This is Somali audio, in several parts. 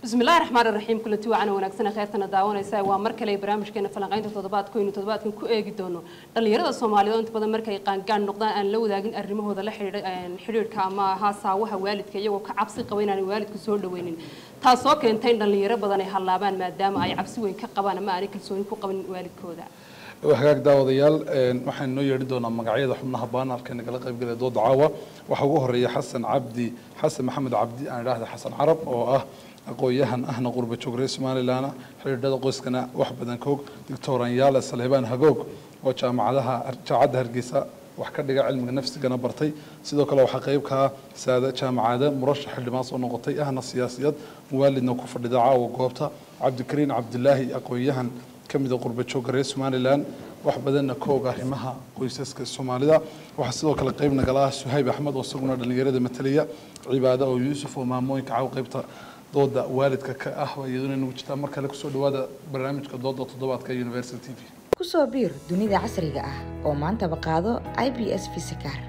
بسم الله الرحمن الرحيم كل تو عنا ونكسنا خيرتنا داwanaysa waa mar kale barnaamijkeena falanqaynta toddobaadka inuu toddobaadkan ku eegi doono dhalinyarada Soomaaliyeed inta badan markay qaangaan noqdaan aan la wadaagin arrimahooda la xiriira xiriirka ama haasaawaha waalidka iyagoo ka cabsi qaba inaan waalidku soo dhaweynin taasoo keentay in dhalinyaro badan ay halaabaan maadaama ay cabsi weyn ka qabaan ama aanay kalsooni ku qabin waalidkooda hagaag daawadayaal waxaan noo yeedhin doonaa magacyada xubnaha baanarka nagala qaybgalaya dooda caawa waxaa ugu horeeya xasan cabdi xasan maxamed cabdi aan idhaahda xasan carab oo ah aqoon-yahan ahna qurba joog reer somalilan xidhiidhada qoyskana wax badan koog doctor anyaale salhibaan hagoog oo jaamacadaha jaamacadda hargeysa wax ka dhiga cilmiga nafsigana bartay sidoo kale waxaa qayb ka ah saada jaamacada murashax xildhibaan soo noqotay ahna siyaasiyad muwaalidna ku fadhida caawa goobta cabdikariin cabdilaahi aqoon-yahan ka mida qurba joogga reer somalilan wax badanna ka og arrimaha qoysaska soomaalida waxaa sidoo kale qayb nagala ah suhayb axmed oo isaguna dhallinyarada matalaya cibaado oo yuusuf oo maamooyinka caawa qaybta dooda waalidka ka ah iyaduna nagu jirtaa mar kale kusoo dhawaada barnaamijka dooda toddobaadka university t v kusoo biir dunida casriga ah oo maantaba qaado i b s visakaar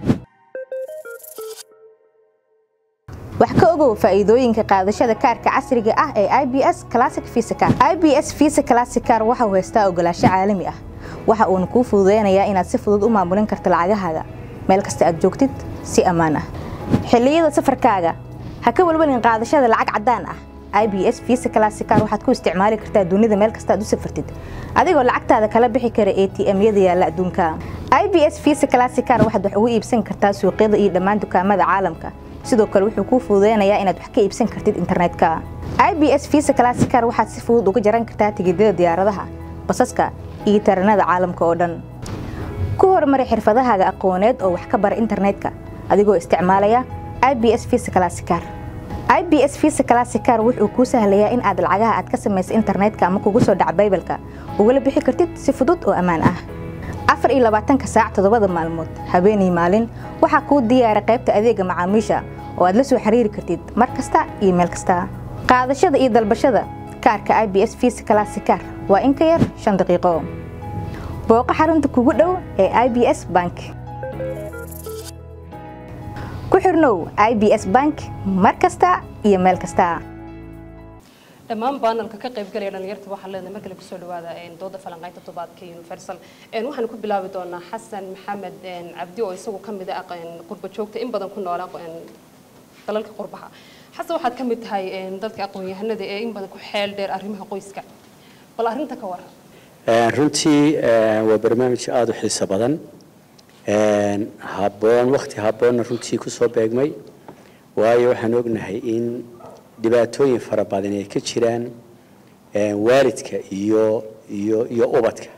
wax ka ogow faa'iidooyinka qaadashada kaarka casriga ah ee i b s classic visakar i b s visa classicar waxa uu haystaa ogolaansho caalami ah waxa uuna kuu fududeynayaa inaad si fudud u maamulin karto lacagahaaga meel kasta aad joogtid si ammaan ah xilliyada safarkaaga ha ka walwalin qaadashada lacag caddaan ah i b s visa classicar waxaad ku isticmaali kartaa dunida meel kasta aad u safartid adigoo lacagtaada kala bixi kara a t m-yada yaalla adduunka i b s visa classicar waxaad wax ugu iibsan kartaa suuqyada iyo dhammaan dukaamada caalamka sidoo kale wuxuu kuu fududeynayaa inaad wax ka iibsan kartid internetka i b s visa classicar waxaad si fudud uga jaran kartaa tigidhada diyaaradaha basaska iyo taranada caalamka oo dhan ku horumari xirfadahaaga aqooneed oo wax ka bara internetka adigoo isticmaalaya i b s visa classicar i b s visa classicar wuxuu kuu sahlayaa in aad lacagaha aad ka samaysa internetka ama kugu soo dhaca baybalka ugala bixi kartid si fudud oo ammaan ah afar iyo labaatanka saac toddobada maalmood habeenii maalin waxaa kuu diyaara qaybta adeega macaamiisha oo aad la soo xiriiri kartid mar kasta iyo meel kasta qaadashada iyo dalbashada kaarka i b s visa classicar waa in ka yar shan daqiiqo booqo xarunta kugu dhow ee i b s bank ku xirnow i b s bank mar kasta iyo meel kasta dhammaan baanalka ka qaybgalaya dhalinyarta waxaa leedahay mar kale kusoo dhawaada dooda falanqaynta toddobaadka universal waxaan ku bilaabi doonaa xasan maxamed cabdi oo isagu ka mid ah qurba joogta in badan ku noola dalalka qurbaha xasan waxaad ka mid tahay dadka aqoon-yahanada ee in badan ku xeel dheer arrimaha qoyska bal arrinta ka waran runtii waa barnaamij aada u xiiso badan habboon wakti habboonna runtii kusoo beegmay waayo waxaan ognahay in dhibaatooyin fara badan ay ka jiraan waalidka iyo iyo iyo ubadka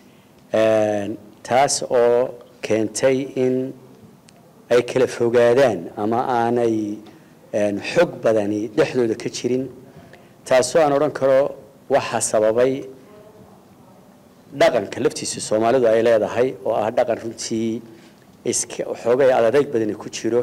taas oo keentay in ay kala fogaadaan ama aanay xog badani dhexdooda ka jirin taasoo aan odhan karo waxaa sababay dhaqanka laftiisa soomaalidu ay leedahay oo ah dhaqan runtii iska xoogay adadayg badani ku jiro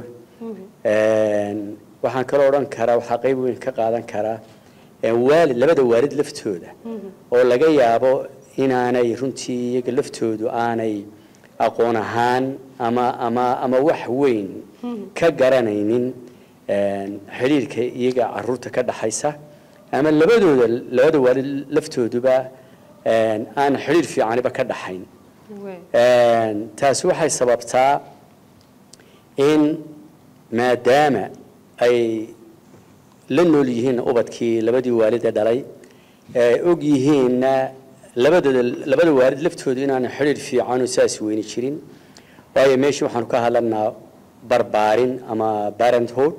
waxaan kaloo odhan karaa waxaa qayb weyn ka qaadan karaa waalid labada waalid laftooda oo laga yaabo inaanay runtii iyaga laftoodu aanay aqoon ahaan ama ama ama wax weyn ka garanaynin xidhiirka iyaga caruurta ka dhaxaysa ama labadooda labada waalid laftooduba aan xidhiir fiicaniba ka dhaxayn taasi waxay sababtaa in maadaama ay la nool yihiin ubadkii labadii waalid ee dhalay og yihiinna labadooda labada waalid laftooda inaanu xidhiir fiicanu saas weyni jirin waayo meeshii waxaanu ka hadlanaa barbaarin ama parenthood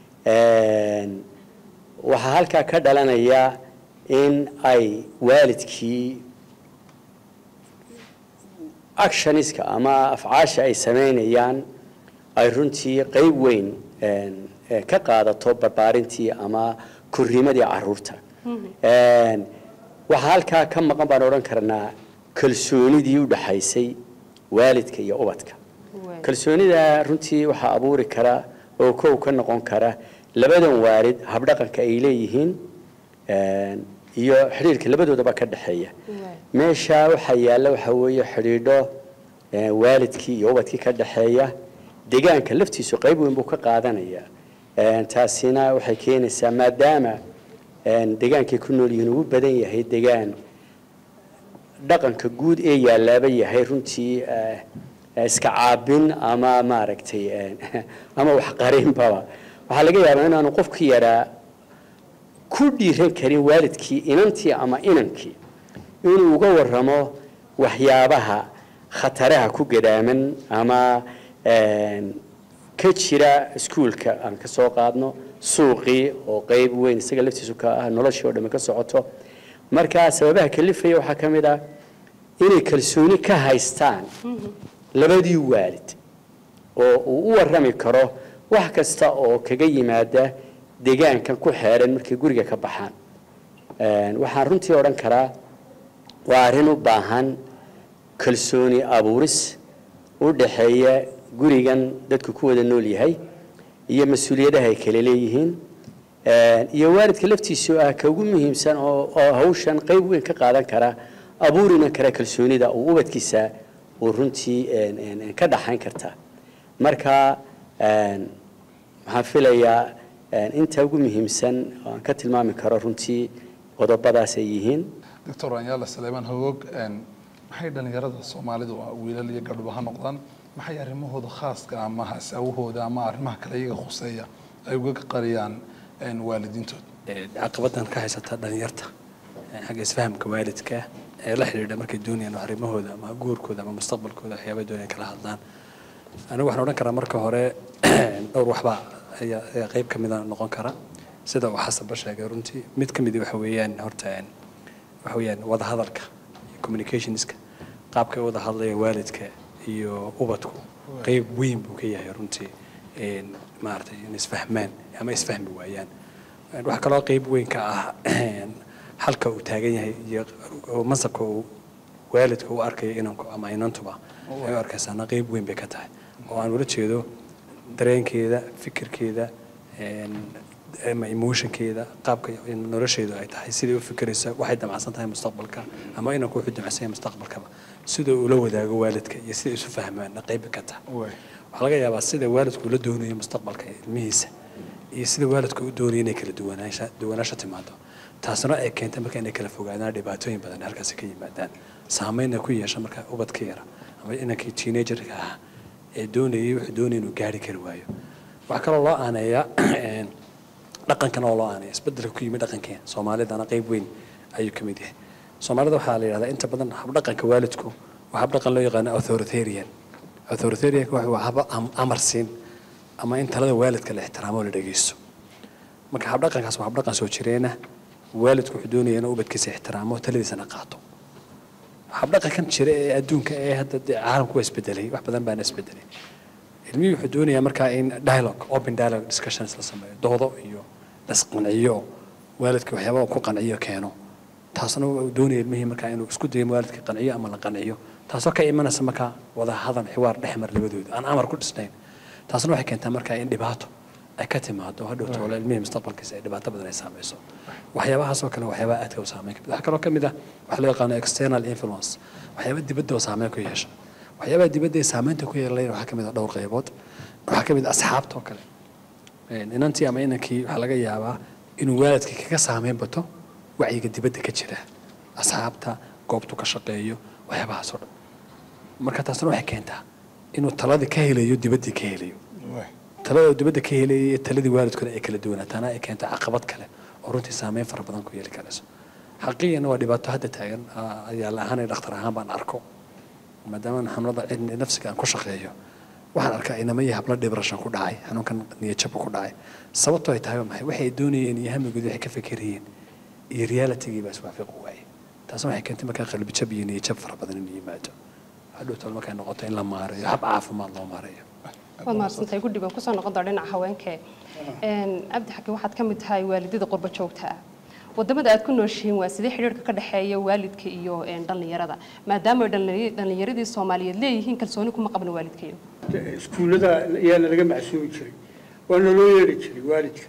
waxaa halkaa ka dhalanaya in ay waalidkii actioniska ama afcaasha ay samaynayaan ay runtii qayb weyn ka qaadato barbaarintii ama korriimadii caruurta waxaa halkaa ka maqan baan odhan karnaa kalsoonidii u dhaxaysay waalidka iyo ubadka kalsoonida runtii waxaa abuuri kara oo kow ka noqon kara labadan waalid habdhaqanka ay leeyihiin iyo xidhiirka labadoodaba ka dhexeeya meesha waxaa yaalla waxaa weeye xidhiidho waalidkii iyo ubadkii ka dhexeeya deegaanka laftiisu qayb weyn buu ka qaadanaya taasina waxay keenaysaa maadaama een, degaankay ku nool yihiin ugu badan yahay degaan dhaqanka guud ee yaalaaba yahay runtii eh, eh, iska caabin ama maaragtay eh, ama waxqarinbaba waxaa laga yaabaa inaanu qofku yaraa ku dhiiran karin waalidkii inantii ama inankii inuu uga waramo waxyaabaha khataraha ku gadaaman ama een, ka jira iskuulka aan ka soo qaadno suuqii oo qayb weyn isaga laftiisu ka ah noloshii oo dhammi ka socoto marka sababaha kalifaya waxaa ka mid ah inay kalsooni ka haystaan labadii waalid oo uu u warrami karo wax kasta oo kaga yimaada deegaankan ku xeeran markay guriga ka baxaan Een, waxaan runtii odhan karaa waa arrin u baahan kalsooni abuuris u dhaxeeya gurigan dadku ku wada nool yahay iyo mas-uuliyadaha ay kala leeyihiin Een, iyo waalidka laftiisu ah ka ugu muhiimsan oo oo hawshan qayb weyn ka qaadan kara abuurina kara kalsoonida uu ubadkiisa uu runtii een, een, een, ka dhaxayn karta marka een, waxaan filayaa een, inta ugu muhiimsan oo aan ka tilmaami karo runtii qodobadaas ay yihiin doctor anyaala saleemaan hogog een, maxay dhalinyarada soomaalidu ah, wiilal iyo gabdhaba ha noqdaan maxay arrimahooda khaaska ama hasaawahooda ama arrimaha kale iyaga khuseeya ay uga qariyaan een, waalidiintooda ee, caqabadan ka haysata dhalinyarta ee, xagga isfahamka waalidka ee la xidhiidha markay doonayaan arrimahooda ama guurkooda ama mustaqbalkooda waxyaabay doonayaan kala hadlaan anigu waxaan odhan karaa marka hore dhowr waxba ayaa ayaa qayb ka mida noqon kara sida uu xasanba sheegay runtii mid ka midi waxa weeyaan horta een, waxa weeyaan wada hadalka iyo communicationska qaabka ay wada hadlayaan waalidka iyo ubadku qayb weyn buu ka yahay runtii een, maaragtay in isfahmaan ama isfahmi waayaan Een, waxaa kaloo qayb weyn ka ah een, halka uu taagan yahay iyo oo mansabka uu waalidka u arkayo inanku ama inantuba ay u arkaysaana qayb weyn bay ka tahay oo aan ula jeedo dareenkeeda fikirkeeda een, ama emotionkeeda qaabka in nolosheedu ay tahay sidai u fikiraysa waxay damacsan tahay mustaqbalka ama inanku wuxuu damacsan yahay mustaqbalkaba sida uu la wadaago waalidka iyo sida isu fahmaana qayb ka tahay Waay. waxaa laga yaabaa sida waalidku ula doonayo mustaqbalka ilmihiisa iyo sida waalidku u doonayo inay kala duwanaansha duwanaansho timaado taasna ay keentay marka inay kala fogaadaan dhibaatooyin badan halkaasi ka yimaadaan saameynna ku yeesha marka ubadka yara ama inankii teenagerka ah ee doonayay wuxuu doonaya inuu gaari kari waayo waxaa kaloo loo aaneeyaa een, dhaqankan oo loo aaneeya isbedelka ku yimid dhaqankeena soomaalidana qayb weyn ayuu ka mid yahay soomaalida waxaa la yidhahdaa inta badan habdhaqanka waalidku waa habdhaqan loo yaqaano authoritarian authoritarianka waxa waa haba am- amar siin ama in talada waalidka la ixtiraamo oo la dhegeysto marka habdhaqankaas waa habdhaqan soo jireena waalidku wuxuu doonaya inuu ubadkiisa ixtiraamo taladiisana qaato habdhaqankan jira ee adduunka ee hadda dee caalamku waa isbedelay wax badan baana isbedelay ilmihii wuxuu doonayaa markaa in dialogue open dialogue discussions la sameeyo doodo iyo lasqanciyo waalidka waxyaaba ku qanciyo keeno taasna uu doonaya ilmihii markaa inuu isku dayo waalidka qanciyo ama la qanciyo taasoo ka imanaysa markaa wada hadal xiwaar dhex mar labadooda aan amar ku dhisnayn taasna waxay keentaa markaa in dhibaato ay ka timaado hadhow toole ilmihii mustaqbalkiisa ay dhibaato badan ay saameyso waxyaabahaas oo kale waxyaabaha aadka u saameyn ka mid waxaa kaloo ka mid ah waxa loo yaqaano external influence waxyaaba dibadda oo saameyn ku yeesha waxyaabaha dibadda ee saameynta ku yeelanaya waxaa ka mid ah dhowr qaybood waxaa ka mid ah asxaabta oo kale Een, inantii ama inankii waxaa laga yaabaa inuu waalidka kaga saameyn bato wacyiga dibadda ka jira asxaabta goobtu ka shaqeeyo waxyaabahaas oo dhan marka taasna waxay keentaa inuu taladii ka helayo dibaddii ka helayo Waay. talada uu dibadda ka helayay iyo taladii waalidkuna ay kala duwanaataana ay keento caqabad kale oo runtii saameyn fara badan ku yeeli karayso xaqiiqana waa dhibaato hadda taagan ah, ayaa la ahaan dhakhtar ahaan baan arko maadaama xanuunada cilmi nafsiga aan ku shaqeeyo waxaan arkaa inama iyo hablo dhibrashan ku dhacay xanuunkan niyadjabka ku dhacay sababtoo ay tahay waa maxay waxay doonayeen iyo hamigood waxay ka fekerayeen iyo realitigii baa iswaafiqi waayey taasna waxay keentay markaa qalbijab iyo niyadjab fara badan inuu yimaado hadhow tol markay noqoto in la maareeyo hab caafimaad loo maareeyo waad mahadsantahay guddi baan kusoo noqon doona dhinaca haweenkee Een, cabdi xakiin waxaad ka mid tahay waalidada qurbo joogta ah wadamada aad ku nooshihiin waa sidee xidhiirka ka dhexeeya waalidka iyo een, dhallinyarada maadaama ay dhallinyar- dhallinyaradii soomaaliyeed leeyihiin kalsooni kuma qabna waalidkayo iskuullada ayaana laga macsuumi jiray waana loo yeedhi jiray waalidka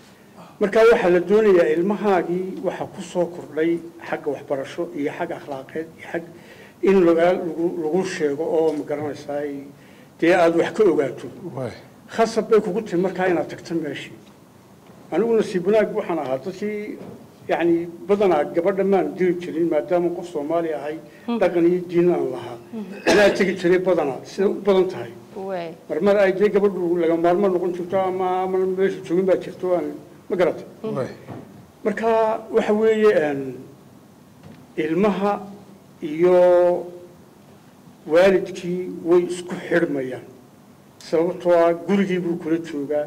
marka waxaa la doonayaa ilmahaagii waxaa ku soo kordhay xagga waxbarasho iyo xag akhlaaqeed iyo xag in lagaa lagu lagu sheego oo ma garanaysaa ay- dee aada wax ka ogaato Waay. khasab bay kugu timi markaa inaad tagto meeshii anigu nasiib wanaag waxaan ahaa dadkii yacni badanaa gabadha maan diri jirin maadaama qof soomaali ahay dhaqan iyo diin aan lahaa anaa tegi jiray badanaa sida u badan tahay waay marmar ay dee gabadhu laga maarmo noqon jirto ama ama meesha joogin baa jirto aan ma garatay waay marka waxa weeye een, ilmaha iyo waalidkii way isku xidhmayaan sababtoo ah gurigii buu kula joogaa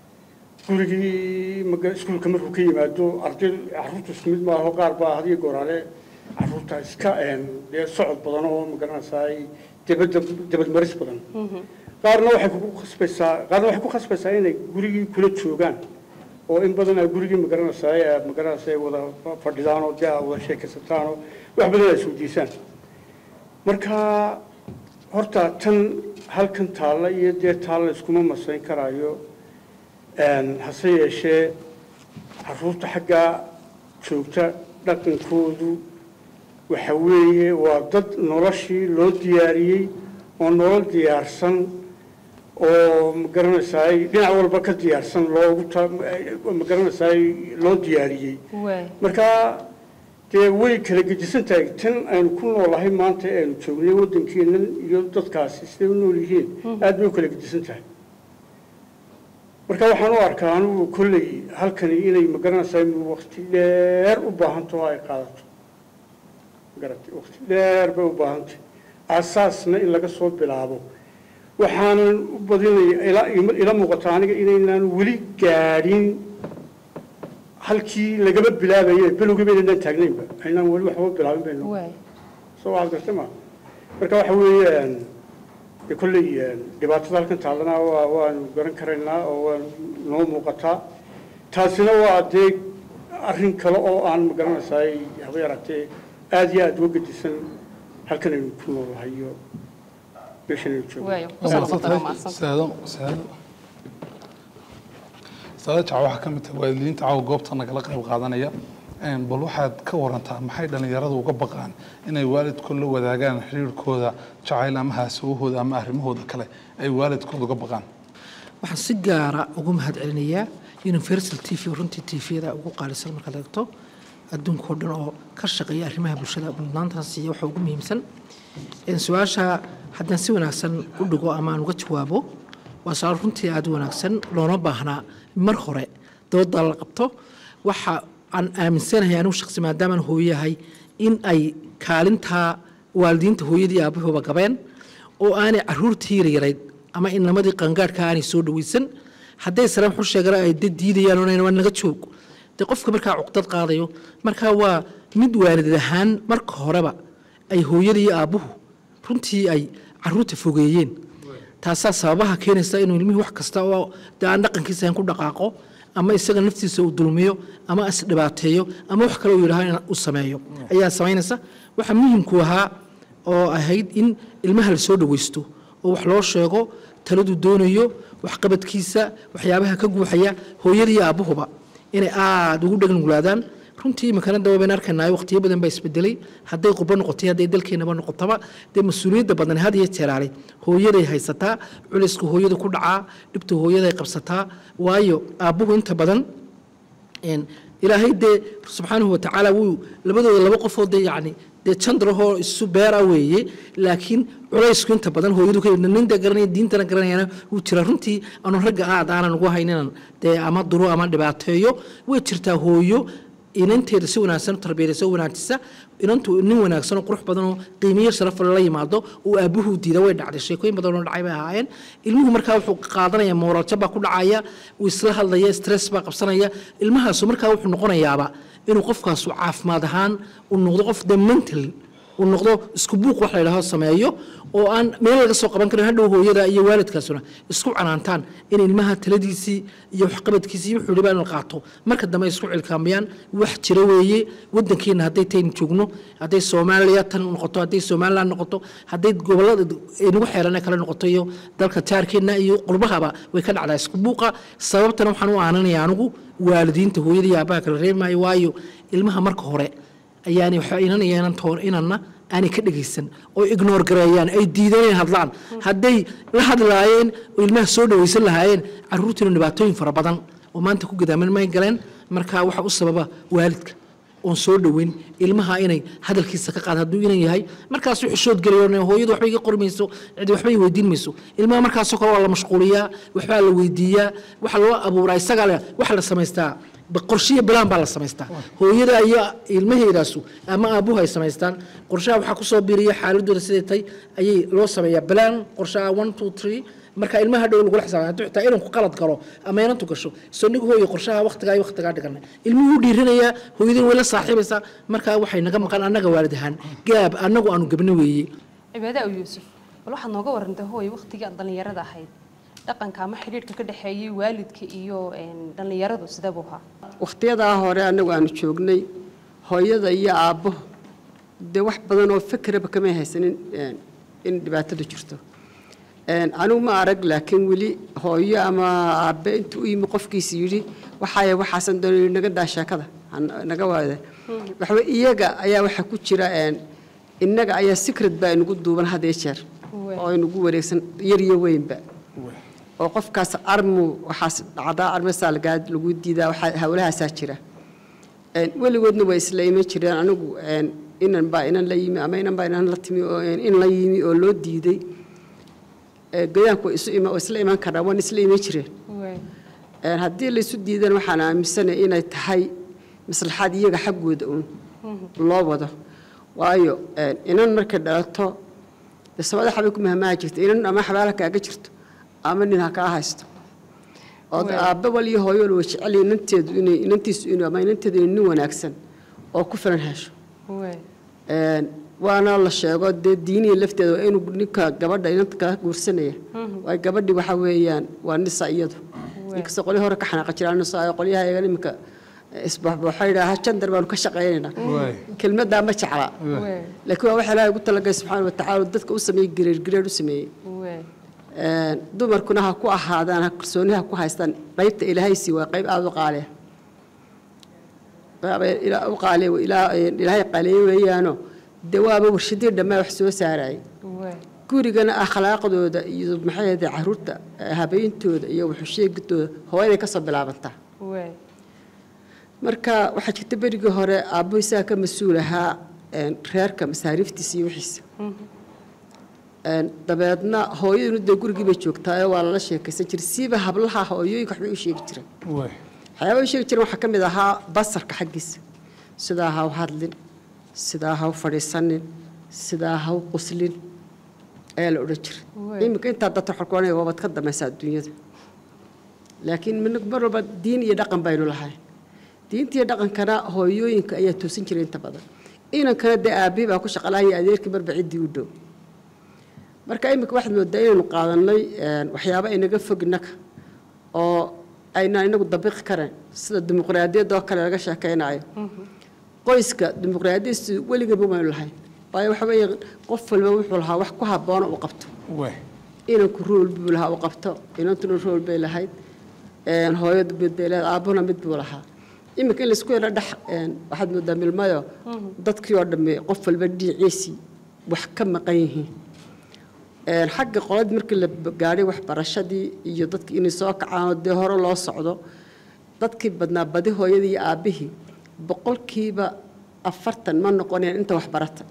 gurigii maga- iskuulka markuu ka yimaado arday carruurta isku mid maaho qaar baa hadiyo goraale carruurta iska een, dee socod badan oo magaranaysaa debada debadmaris badan qaarna waxay ku khasbaysaa qaarna waxay ku khasbaysaa inay gurigii kula joogaan oo in badan ay gurigii magaranaysaa ee magaranaysaa ay wada fadhidaan oo dee ay wada sheekaysataan oo wax badan ay isweydiisaan marka horta tan halkan taalla iyo dee taalla iskuma masayn karaayo Een, hase yeeshee carruurta xaggaa joogta dhaqankoodu waxa weeye waa dad noloshii loo diyaariyey oo nolol diyaarsan oo magaranaysaay dhinac walba ka diyaarsan loogu ta magaranaysaay loo diyaariyey waay marka dee way kala gedisan tahay tan aynu ku noolahay maanta ee aynu joognay waddankeennan iyo dadkaasi siday u nool yihiin aad bay u kala gedisan tahay marka waxaan u arkaa anugu kolley halkani inay magaranaysaa waqti dheer u baahantaho ay qaadato garatay waqti dheer bay u baahantay aasaasna in laga soo bilaabo waxaanan u badinaya ila ila muuqata aniga inaynaan weli gaadhin halkii lagaba bilaabaye bilowgii baynaan taagnaynba aynaan weli waxba bilaabin baynu waay soo waxaad gartay ma marka waxa weeye dee kolley dhibaatada halkan taallana waa waanu garan karaynaa oo waanu noo muuqataa taasina waa dee arrin kale oo aan magaranaysaay haba yaraatee aada iyo aada uga gedisan halkan aynu ku noolahay iyo meeshan aynu joogno waay kusoo noqotana maadsan saado saado saado jaca waxaa ka mid tahay waalidiinta caawa goobta nagala qayb qaadanaya Een, bal waxaad ka warantaa maxay dhallinyaradu uga baqaan inay waalidkood la wadaagaan xiriirkooda jacayl ama haasawahooda ama arrimahooda kale ay waalidkood uga baqaan waxaan si gaara ugu mahad celinayaa universal t v runtii tviyada ugu qaalisan markaad eegto adduunkao dhan oo ka shaqeeya arrimaha bulshada mudnaantan siiya waxa ugu muhiimsan Een, su-aasha haddaan si wanaagsan u dhigo ama aan uga jawaabo waa su-aal runtii aada u wanaagsan loona baahnaa mar hore dooda la qabto waxa aan aaminsanahay anigu shaqsi maadaamaan hooyahay in ay kaalintaa waalidiinta hooyadii aabahuba gabeen oo aanay caruurtii yaryarayd ama inamadii qangaadhka aanay soo dhaweysan hadday sare wuxuu sheegana ay dad diidayaan oo waa naga joog dee qofka markaa cuqdad qaadayo markaa waa mid waalid ahaan marka horeba ay hooyadii iyo aabbuhu runtii ay caruurta fogeeyeen taasaa sababaha keenaysa inuu ilmihii wax kasta oo dee aan dhaqankiisa ahayn ku dhaqaaqo ama isaga naftiisa uu dulmiyo ama isdhibaateeyo ama wax kale uu yidhaho in uu sameeyo ayaa samaynaysa waxa muhimku ahaa oo ahayd in ilmaha la soo dhawaysto oo wax loo sheego taladu doonayo waxqabadkiisa waxyaabaha ka guuxaya hooyada iyo aabbuhuba inay aada ugu dhegnuglaadaan runtii imikana daba baynu arkaynaa waqtiyo badan baa isbedelay hadday qurbo noqotay hadday dalkeenaba noqotaba dee mas-uuliyadda badan had iyo jeeraale hooyaday haysataa culayska hooyada ku dhacaa dhibta hooyaday qabsataa waayo aabbuhu inta badan een, ilaahay dee subxaanahu watacaala wuu labadooda laba qofoo dee yacni dee jandrahoo isu beera weeye laakiin culaysku inta badan hooyadu ka nin dee garanaya diintana garanayana wuu jira runtii aanu ragga aad aanan ugu hayninan dee ama duro ama dhibaateeyo way jirtaa hooyo inanteeda si wanaagsan u tarbiyadaysa u wanaajisa inantu nin wanaagsan oo qurux badan oo qiimiyo sharaf leh la yimaado uu aabuhu diida way dhacday sheekooyin badan oo dhacay bay ahaayeen ilmuhu markaa wuxuu qaadanaya mooralja baa ku dhacaya uu isla hadlaya stress baa qabsanaya ilmahaasu markaa wuxuu noqonayaaba inuu qofkaasu caafimaad ahaan uu noqdo qof de mental uu noqdo isku buuq wax la yidhaaho sameeyo oo aan meel laga soo qaban karin hadhow hooyada iyo waalidkaasuna isku canaantaan in ilmaha taladiisii iyo waxqabadkiisii wuxuu dhibaa in la qaato marka dambe ay isku cilkaamayaan wax jira weeye wadankeena hadday taynu joogno hadday soomaaliya tan noqoto hadday somaliland noqoto hadday gobolada nagu xeeran kale noqoto iyo dalka jaarkeena iyo qurbahaba way ka dhacdaa isku buuqa sababtana waxaan u aananaya anigu waalidiinta hooyada iyo aabaha kala reebi maayo waayo ilmaha marka hore ayaanay waxba inanaya inan toon inanna aanay ka dhegaysan oo ignoor gareeyaan ay diideen inay hadlaan hadday la hadlaayeen oo ilmaha soo dhawaysan lahaayeen caruurtiina dhibaatooyin fara badan oo maanta ku gadaaman may galeen marka waxa u sababa waalidka oon soo dhoweyn ilmaha inay hadalkiisa ka qaad hadduu inan yahay markaasuu xishood gelayo hooyadu waxba iga qori mayso cidi waxba i weydiin mayso ilmaha markaasoo kale waa la mashquuliyaa waxbaa la weydiiyaa waxa loo abuuraa isaga le waxa la samaystaa ba- qorshiyo bilaan baa la samaystaa hooyada iyo ilmaheedaasu ama aabuhu ay samaystaan qorshaha waxaa kusoo biiriya xaaladooda siday tahay ayay loo sameeyaa bilaan qorshaha one two three marka ilmaha dhow lagula xisaabtay hadduu xitaa inanku qalad galo ama inantu gasho soo nigu hooyo qorshaha waqtigaa iyo waqtigaa dhiganay ilmuhu wuu dhiiranayaa hooyadin way la saaxiibaysaa markaa waxay naga maqan annaga waalid ahaan gaab annagu aanu gabno weeye cibaade aw yuusuf bal waxaad nooga warantay hooy waqtigii aad dhallinyarada ahayd dhaqanka ama xidhiidhka ka dhexeeyay waalidka iyo een, dhallinyaradu sidee buu ahaa wakhtiyadaa hore annagu aanu joognay hooyada iyo aabbo dee wax badan oo fikraba kamay haysanin een, in dhibaatadu jirto Een, anigu ma arag laakiin weli hooyo ama aabbe intuu u yimi qofkiisa yidhi waxaaya waxaasan doonay naga daa sheekada han- naga waada waxba iyaga ayaa waxaa ku jira een, innaga ayaa secret baa inagu duuban had iyo jeer oo inagu wareegsan yar iyo weynba oo qofkaas armu waxaas dhacdaa armasaa lagaa lagu diidaa waxaa hawlahaasaa jira Een, weligoodna way isla iman jireen anigu een, inan baa inan la yimi ama inan baa inan la timi oo een, in la yimi oo loo diiday Ee, goyaanku way isu ima- way isla iman karaan waan isla iman jireen Een, haddii laysu diidana waxaan aaminsanay inay tahay maslaxaad iyaga xaggooda uun loo wado waayo een, inan markay dhalato dee samada xabay ku mahmaha jirta inan ama xabaala kaaga jirto ama nin ha kaa haysto oo Waay. aabbe wal iyo hooyo wal way jecel yihiin inanteedu inay inantiisu inuu ama inanteedu inay nin wanaagsan oo ku filan hesho Een, waana la sheego dee diiniya lafteeda waa inuu ninka gabadha inanta kaa guursanaya waay gabadhi waxa weeyaan waa nisa iyadu inkastoo qolyo hore ka xanaaqa jiraan nisa oo qolyaha iyaga iminka isbaxbaxo yidhaaha jandar baanu ka shaqaynaynaa Waay. kelmaddaa ma jecla laakiin waa waxa ilaahay ugu talagalay subxaana wa tacaala oo dadka u sameeyey gireer gireer u sameeyey Een, dumarkuna ha ku ahaadaan ha kalsooni ha ku haystaan qaybta ilaahay sii waa qayb aada u qaaliya Waaba ilaa- u qaaliya ilaa- ilaahay qaaliye weeyaano dee waaba warshadii dhammaa wax soo saarayay gurigana akhlaaqdooda iyo maxay ahayd caruurta eh, habeentooda iyo waxusheegidooda hooyaday ka soo bilaabantaa marka waxaa jirta berigii hore aabbo isaga ka mas-uul ahaa een, reerka masaariiftiisa iyo wixiisa Een, dabeedna hooyaduna dee gurigii bay joogtaa waa lala sheekaysan jiray siiba hablaha hooyooyinka waxbay u sheegi jireen waay waxyaaba u sheegi jireen waxaa ka mid ahaa basarka xaggiisa sidaa ha u hadlin sidaa ha u fadhiisanin sidaa ha u quslin ayaa la odhan jiray iminka intaa dadka waxaa ku odhanaya waabad ka damaysaa adduunyada laakiin min- mar walba diin iyo dhaqan baynu lahay diinta iyo dhaqankana hooyooyinka ayaa toosin jiray inta badan inankana dee aabbihi baa ku shaqalahaya adeerkii marba ciddii u dhow marka iminka waxaad moodaa inaynu qaadanay een, waxyaabo inaga fog innaga oo aynaan inagu dabiqi karayn sida dimuqraadiyadda oo kale laga sheekaynayo qoyska dimuqraadiyadiisu weligaba maynu lahayn waayo waxa weeye qof walba wuxuu lahaa wax ku habboona uu qabto waay inanku rool buu lahaa uu qabto inantuna rool bay lahayd een, hooyadu mid bay leedahay aabbuna mid buu lahaa iminka in laisku yaro dhex een, waxaad moodaa milmayo dadkii oo dhamme qof walba dhinaciisii wax ka maqan yihiin Een, xagga qoladii markii la gaadhay waxbarashadii iyo dadkii inay soo kacaan oo dee hore loo socdo dadkii badnaa badi hooyadii iyo aabbihii boqolkiiba afartan ma noqonayaan inta waxbarata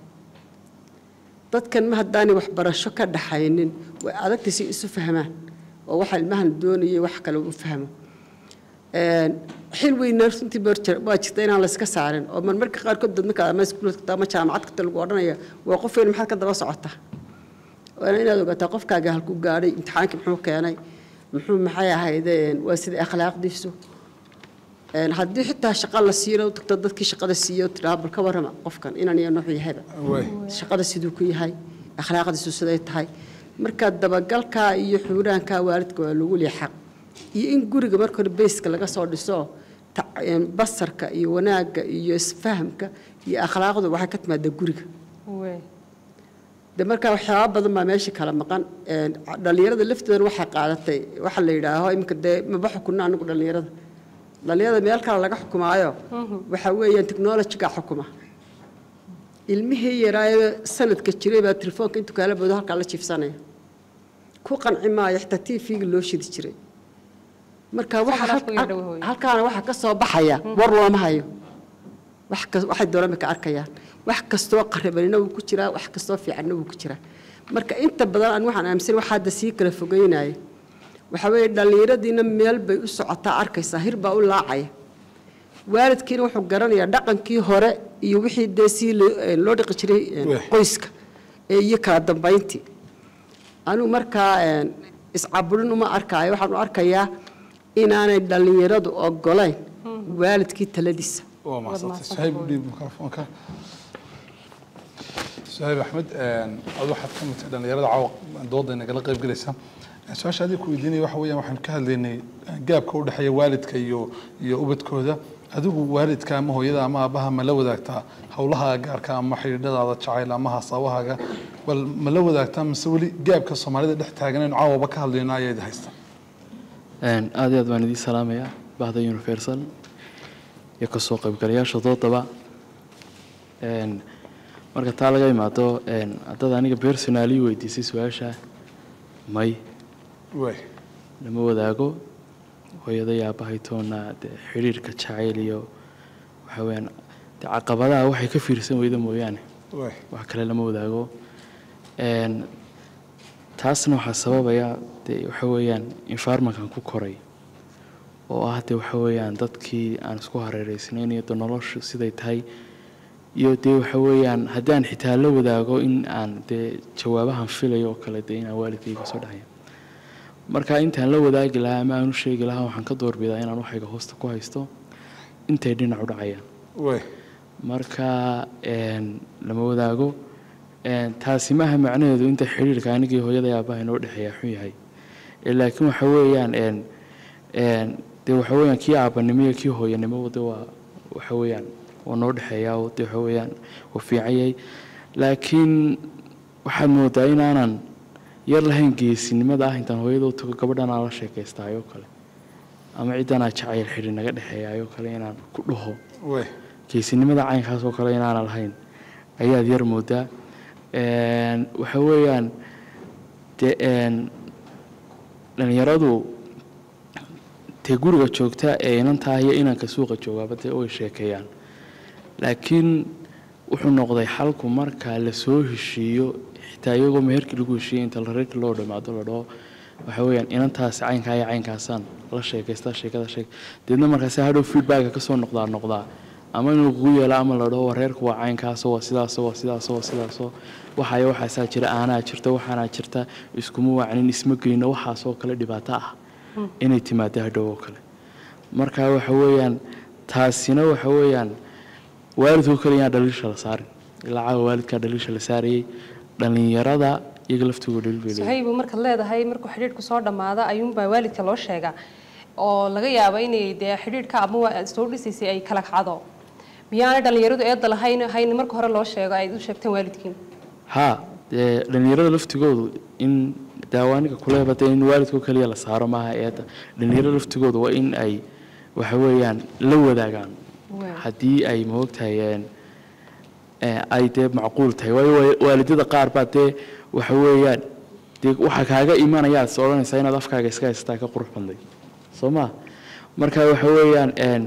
dadkan ma haddaanay waxbarasho ka dhaxaynin way adagtay si isu fahmaan oo waxa ilmahan doonayay wax kale u fahmo Een, xil weyna runtii baa jir- waa jirta inaan layska saarin oo marmarka qaarkood dad marka ama iskuulka ama jaamacad kasta lagu odhanaya waa qof weyn maxaad ka daba socotaa waana inaad ogaataa qofkaaga halkuu gaadhay imtixaankii muxuu keenay muxuu maxay ahayde waa sida akhlaaqdiisu Een, haddii xitaa shaqa la siiyo u tagto dadkii shaqada siiyo tidhaha bal ka warrama qofkan inan iyo nuuxuu yahayba waay shaqada siduu ku yahay akhlaaqdiisu siday tahay marka dabagalkaa iyo xuuraankaa waalidka waa lagu leeya xaq iyo in guriga marka hore beyska laga soo dhiso ta- een, basarka iyo wanaagga iyo isfahamka iyo akhlaaqdu waxay ka timaadaa guriga de markaa waxyaaba badan baa meesha kala maqan Een, dhallinyarada lafteedana waxay qaadatay waxa la yidhaaho iminka dee maba xukunno anigu dhallinyarada dhallinyarada meel kale laga xukumaayo waxa weeyaan technology-ga xukuma ilmihii yaraaye sanadka jiray baa telefoonka intuu kaala boodo halkaa la jiifsanaya ku qanci maayo xitaa tv-ga loo shidi jiray marka waxa Soo hal- ku yar dhow hooyo. halkaana waxa ka soo baxaya war looma hayo wax kas waxay doonaan bay ka arkayaan wax kastoo qaribanina wuu ku jiraa wax kastoo fiicanna wuu ku jiraa marka inta badan aan waxaan aaminsan waxa hadda sii kala fogeynaya waxaa weeye dhallinyaradiina meel bay u socotaa arkaysaa hir baa u laacaya waalidkiina wuxuu garanayaa dhaqankii hore iyo wixii dee sii loo een, loo dhaqi jiray een, Weh. qoyska ee iyo kala dambayntii anigu markaa een, iscaburin uma arkaayo waxaan u arkayaa inaanay dhallinyaradu ogolayn waalidkii taladiisa waa mahadsantahay mahadsantahay. suhayb u dhiib mikrofoonka suhayb axmed adu waxaad ka mid tahay dhallinyarada caawa dooda nagala qayb galaysa su-aasha adiga ku weydiinaya waxa weeyaan waxaan ka hadlaynay gaabka u dhexeeya waalidka iyo iyo ubadkooda adigu waalidka ama hooyada ama aabaha ma la wadaagtaa howlaha gaarka ama xidhiidhadaada jacayl ama hasaabahaaga bal ma la wadaagtaa mise weli gaabka soomaalida dhex taaganaynu caawaba ka hadlayno ayaad haysta Een, aad iyo aad baan idiin salaamayaa bahda universal iyo kasoo qaybgalayaasha doodaba Een, marka taa laga imaado een, haddaad aniga personally weydiisay su-aasha may way lama wadaago hooyada iyo aabbahay toona dee xidhiirka jacayl iyo waxa weeyaan dee caqabadaha waxay ka fiirsan weyda mooyaane way wax kale lama wadaago Een, taasna waxaa sababaya dee waxa weeyaan environmentkan ku koray oo ah dee waxa weeyaan dadkii aan isku hareereysnayn iyo dee noloshu siday tahay iyo dee waxa weeyaan haddaan xitaa la wadaago in aan dee jawaabahan filayo oo kale dee inaan waalidkayga soo dhacaya marka intaan la wadaagi lahaa ama aan u sheegi lahaa waxaan ka doorbidaa inaan waxayga hoosta ku haysto intay dhinac u dhacayaan way marka een, lama wadaago een, taasi maaha macnaheedu inta xidhiirka anigii hooyada iyo aabbaha inoo dhexeeya xun yahay Ee, laakiin waxa weeyaan een, een, dee waxa weeyaan kii aabbanimo iyo kii hooyanimo de waa waxa weeyaan waa noo dhexeeyaa oo de waxa weeyaan waa fiican yahay laakiin waxaad moodaa inaanan yar lahayn geesinimada ah intaan hooyada u tago gabadhan aan la sheekaystaayoo kale ama ciddanaa jacayl xidhi naga dhexeeyaayoo kale inaan ku dhaho way geesinimada caynkaas oo kale inaanan lahayn ayaad yar moodaa Een, waxa weeyaan dee een, dhallinyaradu dee guriga joogta ee inantaa iyo inanka suuqa joogaaba dee way sheekeeyaan laakiin wuxuu noqday xalku marka la soo heshiiyo xitaa iyagoo meherkii lagu heshiiyey inta la reerkii loo dhamaado la dhaho waxa weeyaan inantaasi caynkaa iyo caynkaasaan la sheekaystaa sheekada sheeg deedna markaasi hadhow feedbacka kasoo noqdaa noqdaa ama inuu kugu yeelo ama la dhaho wareerku waa caynkaasoo waa sidaasoo waa sidaasoo waa sidaasoo waxaaya waxaasaa jira aanaa jirta waxaanaa jirta iskuma wacnin isma geyno waxaasoo kale dhibaato ah inay timaado hadhow oo kale marka waxa weeyaan taasina waxa weeyaan waalidkoo kale yaan dhaliisha la saarin ilaa caawa waalidkaa dhaliisha la saarayay dhallinyarada iyaga laftooda dhaliil bay leeyihiin suhaybu markaad leedahay markuu xidhiidhku soo dhammaado ayuunbaa waalidka loo sheegaa oo laga yaabo inay dee xidhiidhka ama waa- soo dhisaysay ay kala kacdo miyaanay dhallinyaradu eedda lahayn hayn marka hore loo sheego ay u sheegteen waalidkiin haa dee dhallinyarada laftigoodu in daawaaniga kuleeba dee in waalidkoo keliya la saaro maaha eedda dhallinyarada laftigoodu waa in ay waxa weeyaan la wadaagaan Waa. haddii ay moogtahay een, ee, ay dee macquul tahay waayo waa- waalidada qaar baa dee waxa weeyaan dee waxaa kaaga imanayaad is odhanaysaa inaad afkaaga iska haysataa ka qurux badnay soo ma marka waxa weeyaan een,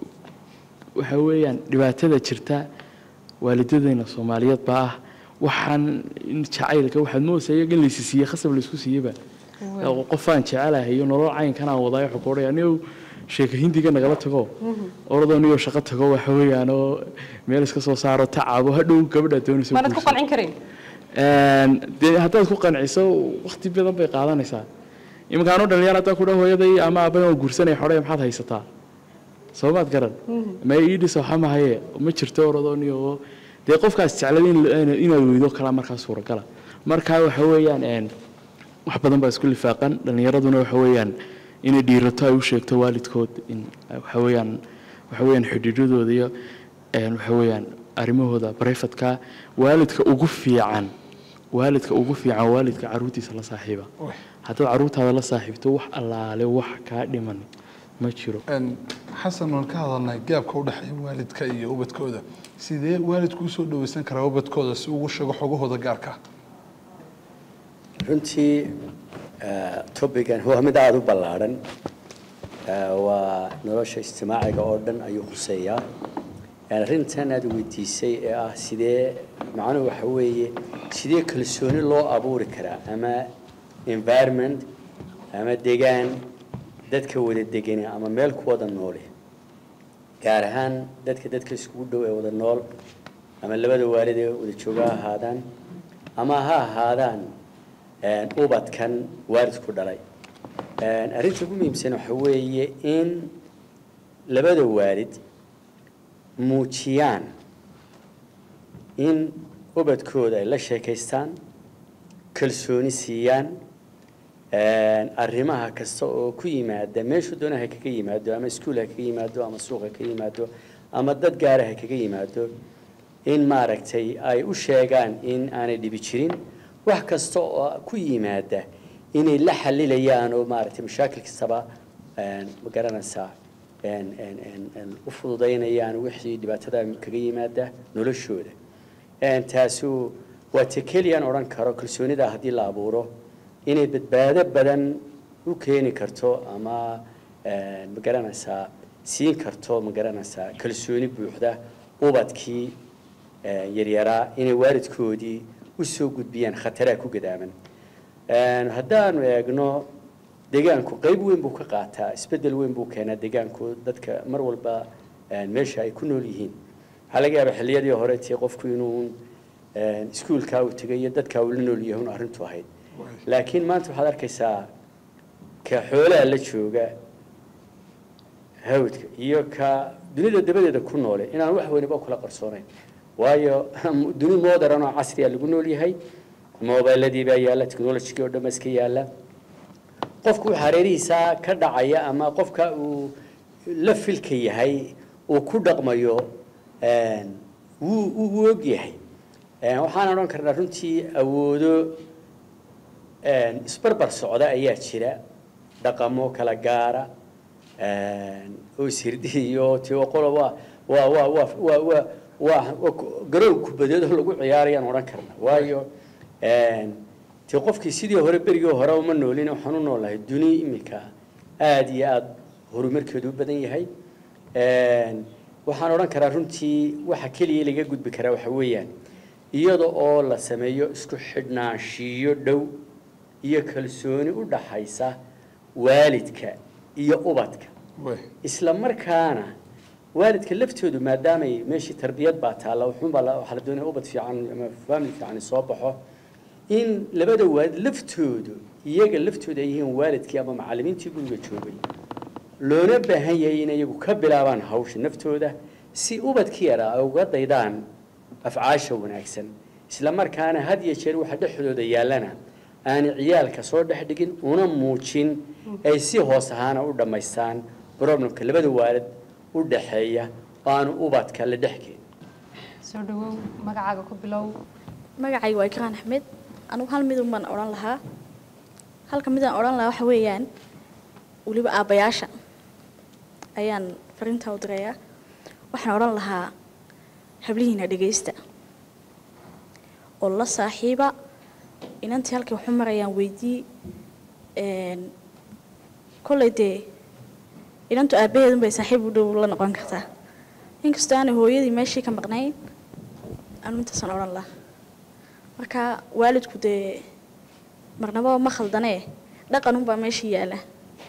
waxa weeyaan dhibaatada jirta waalidadayna soomaaliyeed baa ah waxaan in jacaylka waxaad moodaysaa iyaga in laysi siiyey khasab laysku siiyeyba oo qofaan jecelahay iyo nolol caynkan aan wadaayo wuxuu ku odhaya anigow sheeka hindiga nagala tago orodoo niyoo shaqo tago waxa weeyaan oo meel iska soo saaro tacaabo hadhow gabadhaa doonaysa maanad ku guurso. qancin karin Een, dee haddaad ku qanciso waqti badan bay qaadanaysaa iminka anuu dhalinyar haddaan ku dhaho hooyaday ama aabbahay oo guursanaya xodhay maxaad haysataa soo maad garan ma ii dhiso waxa mahaye ma jirto orodoo niyo dee qofkaas jeclada in- inaad weydo kalaa markaa suuragala marka waxa weeyaan een, wax badan baa isku lifaaqan dhallinyaraduna waxa weeyaan inay dhiirato ay u sheegto waalidkood in waxa weeyaan waxa weeyaan xidhiidhadooda iyo een, waxa weeyaan arrimahooda barefadka waalidka ugu fiican waalidka ugu fiican waalidka caruurtiisa la saaxiiba haddaad caruurtaada la saaxiibto wax allaale wax kaa dhiman ma jiro Een, xasan waan ka hadalnay gaabka u dhexeeya waalidka iyo ubadkooda sidee waalidku usoo dhaweysan karaa ubadkooda si ugu sheego xogahooda gaarka ah runtii eh, topigan waa mid aada u ballaadhan Eh, waa nolosha ijtimaaciga oo dhan ayuu khuseeyaa arrintan aad weydiisay ee ah sidee macnuhu waxa weeye sidee kalsooni loo abuuri karaa ama environment ama degaan dadka wada degani ama meel ku wada noole gaar ahaan dadka dadka iskugu dhow ee wada nool ama labada waalid ee wada jooga ha ahaadaan ama ha ahaadaan ubadkan waalidku dhalay arrinta ugu muhiimsan waxa weeye in labada waalid muujiyaan in ubadkooda ay la sheekaystaan kalsooni siiyaan arrimaha kasta oo ku yimaada meeshu doona ha kaga yimaado ama iskuul ha kaga yimaado ama suuq ha kaga yimaado ama dad gaara ha kaga yimaado in maaragtay ay u sheegaan in aanay dhibi jirin wax kasta oo ku yimaada inay la xalilayaan oo maaragtay mashaakil kastaba ma garanaysaa u fududaynayaan wixii dhibaatada kaga yimaada noloshooda taasu waa te keliyaan odhan karo kalsoonida haddii la abuuro inay badbaado badan u keeni karto ama ma garanaysaa siin karto ma garanaysaa kalsooni buuxda ubadkii yaryaraa inay waalidkoodii u soo gudbiyaan khataraha ku gadaaman haddaanu eegno deegaanku qayb weyn buu ka qaataa isbeddel weyn buu keenaa deegaanku dadka mar walba meesha ay ku nool yihiin waxaa laga yaabaa xilliyadii hore tii qofku inuu iskuulkaa uu tegay iyo dadkaa uu la nool yahay un arrintu ahayd laakiin maanta waxaad arkaysaa ka xoolaha la jooga hawdka iyo ka dunida dabadeeda ku noole inaan wax weyniba kula qarsoonayn waayo duni modern oo casriya lagu nool yahay mobiladii baa yaalla technologygii oo dhan ba iska yaalla qofku hareerihiisa ka dhacaya ama qofka uu la filka yahay uu ku dhaqmayo wuu uu og yahay waxaan odhan karnaa runtii awoodo isbarbar socda ayaa jira dhaqamo kala gaara oo ishirdi iyo tio qola waa waa waa waa waa waa waa garoon kubadeed oo lagu ciyaarayaan odhan karna waayo ti qofkii sidii hore berigii hore uma noolin waxaan u noolahay duni iminka aada iyo aada horumarkeedu u badan yahay waxaan odhan karaa runtii waxa keliya laga gudbi karaa waxa weeyaan iyada oo la sameeyo isku xidhnaanshiyo dhow iyo kalsooni u dhaxaysa waalidka iyo ubadka isla markaana waalidka laftoodu maadaamay meeshii tarbiyad baa taalla wuxuunbaa waxaa la doonaya ubad fiican ama faamil fiican soo baxo in labada waalid laftoodu iyaga laftooda ay yihiin waalidkii ama macallimiintii guriga joogay loona baahan yahay in iyagu ka bilaabaan hawsha naftooda si ubadkii yaraa ay uga daydaan afcaasha wanaagsan isla markaana had iyo jeer waxa dhexdooda yaallana aanay ciyaalka soo dhex dhigin una muujin ay si hoos ahaana u dhammaystaan problemka labada waalid u dhaxeeya oo aanu ubadka la dhex keenin soo dhawow magacaaga ku bilow magacayga waa ikraan axmed anugu hal midun baan odhan lahaa halka midaan odhan lahaa waxa weeyaan weliba aabbayaasha ayaan fariintaa u dirayaa waxaan odhan lahaa hablihiina dhegaysta oo la saaxiiba inantii halkay waxu marayaan weydii kolley dee inantu aabbaheedun bay saaxiib u dhow la noqon kartaa inkastoo aanay hooyadii meeshii ka maqnayn anu intaasaan odhan lahaa marka waalidku dee marnaba ma khaldanee dhaqan unbaa meeshii yaala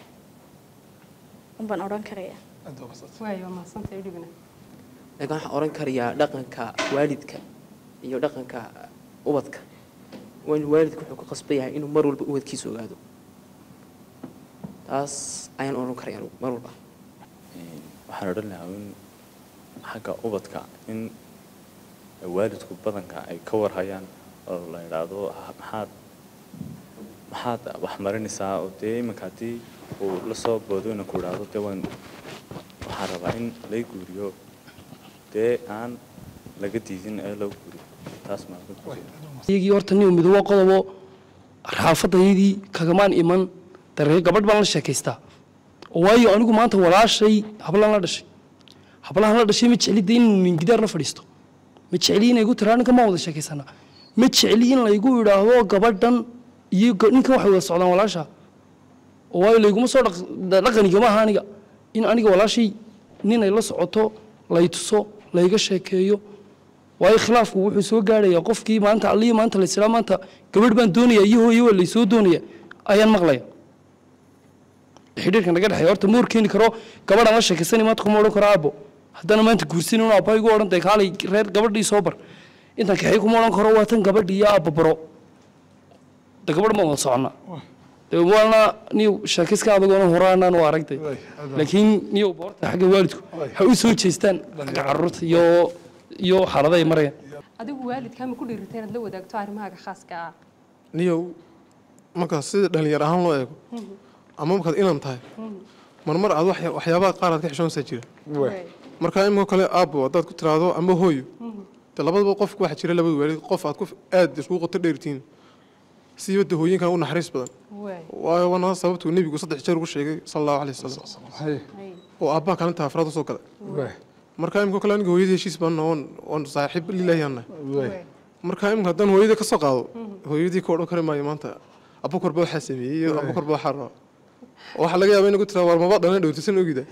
unbaan odhan karaya waayo waa mahadsantahay udhibina laakiin waxaan odhan karayaa dhaqanka waalidka iyo dhaqanka ubadka waa waalidku wuxuu ku qasban yahay inuu mar walba ubadkiisa ogaado taas ayaan odhan karaya anugu mar walba waxaan odhan lahaa in xagga ubadka in waalidku badanka ay ka warhayaan oo la idhaahdo maxaad maxaad wax marinaysaa oo dee iminka haddii uu la soo boodo inaan ku idhaahdo dee waan waxaan rabaa in lay guuriyo dee aan laga diidin ee loo guuriyo taas iyagii horta nin midoobo qodobo raafadayadii kagamaan iman daree gabadh baan la sheekaystaa oo waayo anigu maanta walaashay hablaan la dhashay hablahan la dhashay ma jecli dee inuu ningidaar la fadhiisto ma jecli inay igu tiraa ninkan maan wada sheekaysana ma jecli in laygu idhaahdo gabadhan iyo ninkan waxay wada socdaan walaasha oo waayo layguma soo dhaqanigama aha aniga in aniga walaashay nin ay la socoto lay tuso layga sheekeeyo waayo khilaafku wuxuu soo gaadhayaa qofkii maanta allihii maanta laysidhaa maanta gabadh baan doonaya iyo hooyo waa laysoo doonaya ayaan maqlaya xidhiirka naga dhexeeya horta ma horkeeni karo gabadhaan la sheekaysani maanta kuma odhan karo aabbo haddana maanta guursin un aabba igu odhan day kaalay reer gabadhii soo bar intaan kaxay kuma odhan karo waa tan gabadhii iyo aabba baro de gabadh ma wada soconna de waana niyow sheekayska adagoona horaanaan u aragtay laakiin niyow boorta xagga waalidku ha u soo jeestaan xagga carruurta iyo iyo xaalada ay marayaan adigu waalidkaa ma ku dhiiritay inaad la wadaagto arrimahaaga khaaska ah niyow markaas sida dhalinyar ahaan loo eego ama markaad inan tahay marmar aad waxya- waxyaabaha qaar aad ka xishoonaysaa jira marka iminka kale aabbo haddaad ku tiraahdo ama hooyo de labadaba qofku waxaa jira labada waalid qof aad ku aad iskugu qoto dheertiin siiba de hooyinkan u naxariis badan waayo waana sababtuu nebigu saddex jeer ugu sheegay sala allahu alayhi wasalam oo aabbaha kaalinta afraad usoo galay marka imika kale aniga hooyadii heshiis baan oon oon saaxiib lilaahi aan nahay marka imika haddaan hooyadii ka soo qaado hooyadii ka odhan kari maayo maanta abukar ba waxaa sameeyey iyo abukar ba waxaa raba waxaa laga yaabaa inagu tiraa war maba dhalan dhowtisan ogida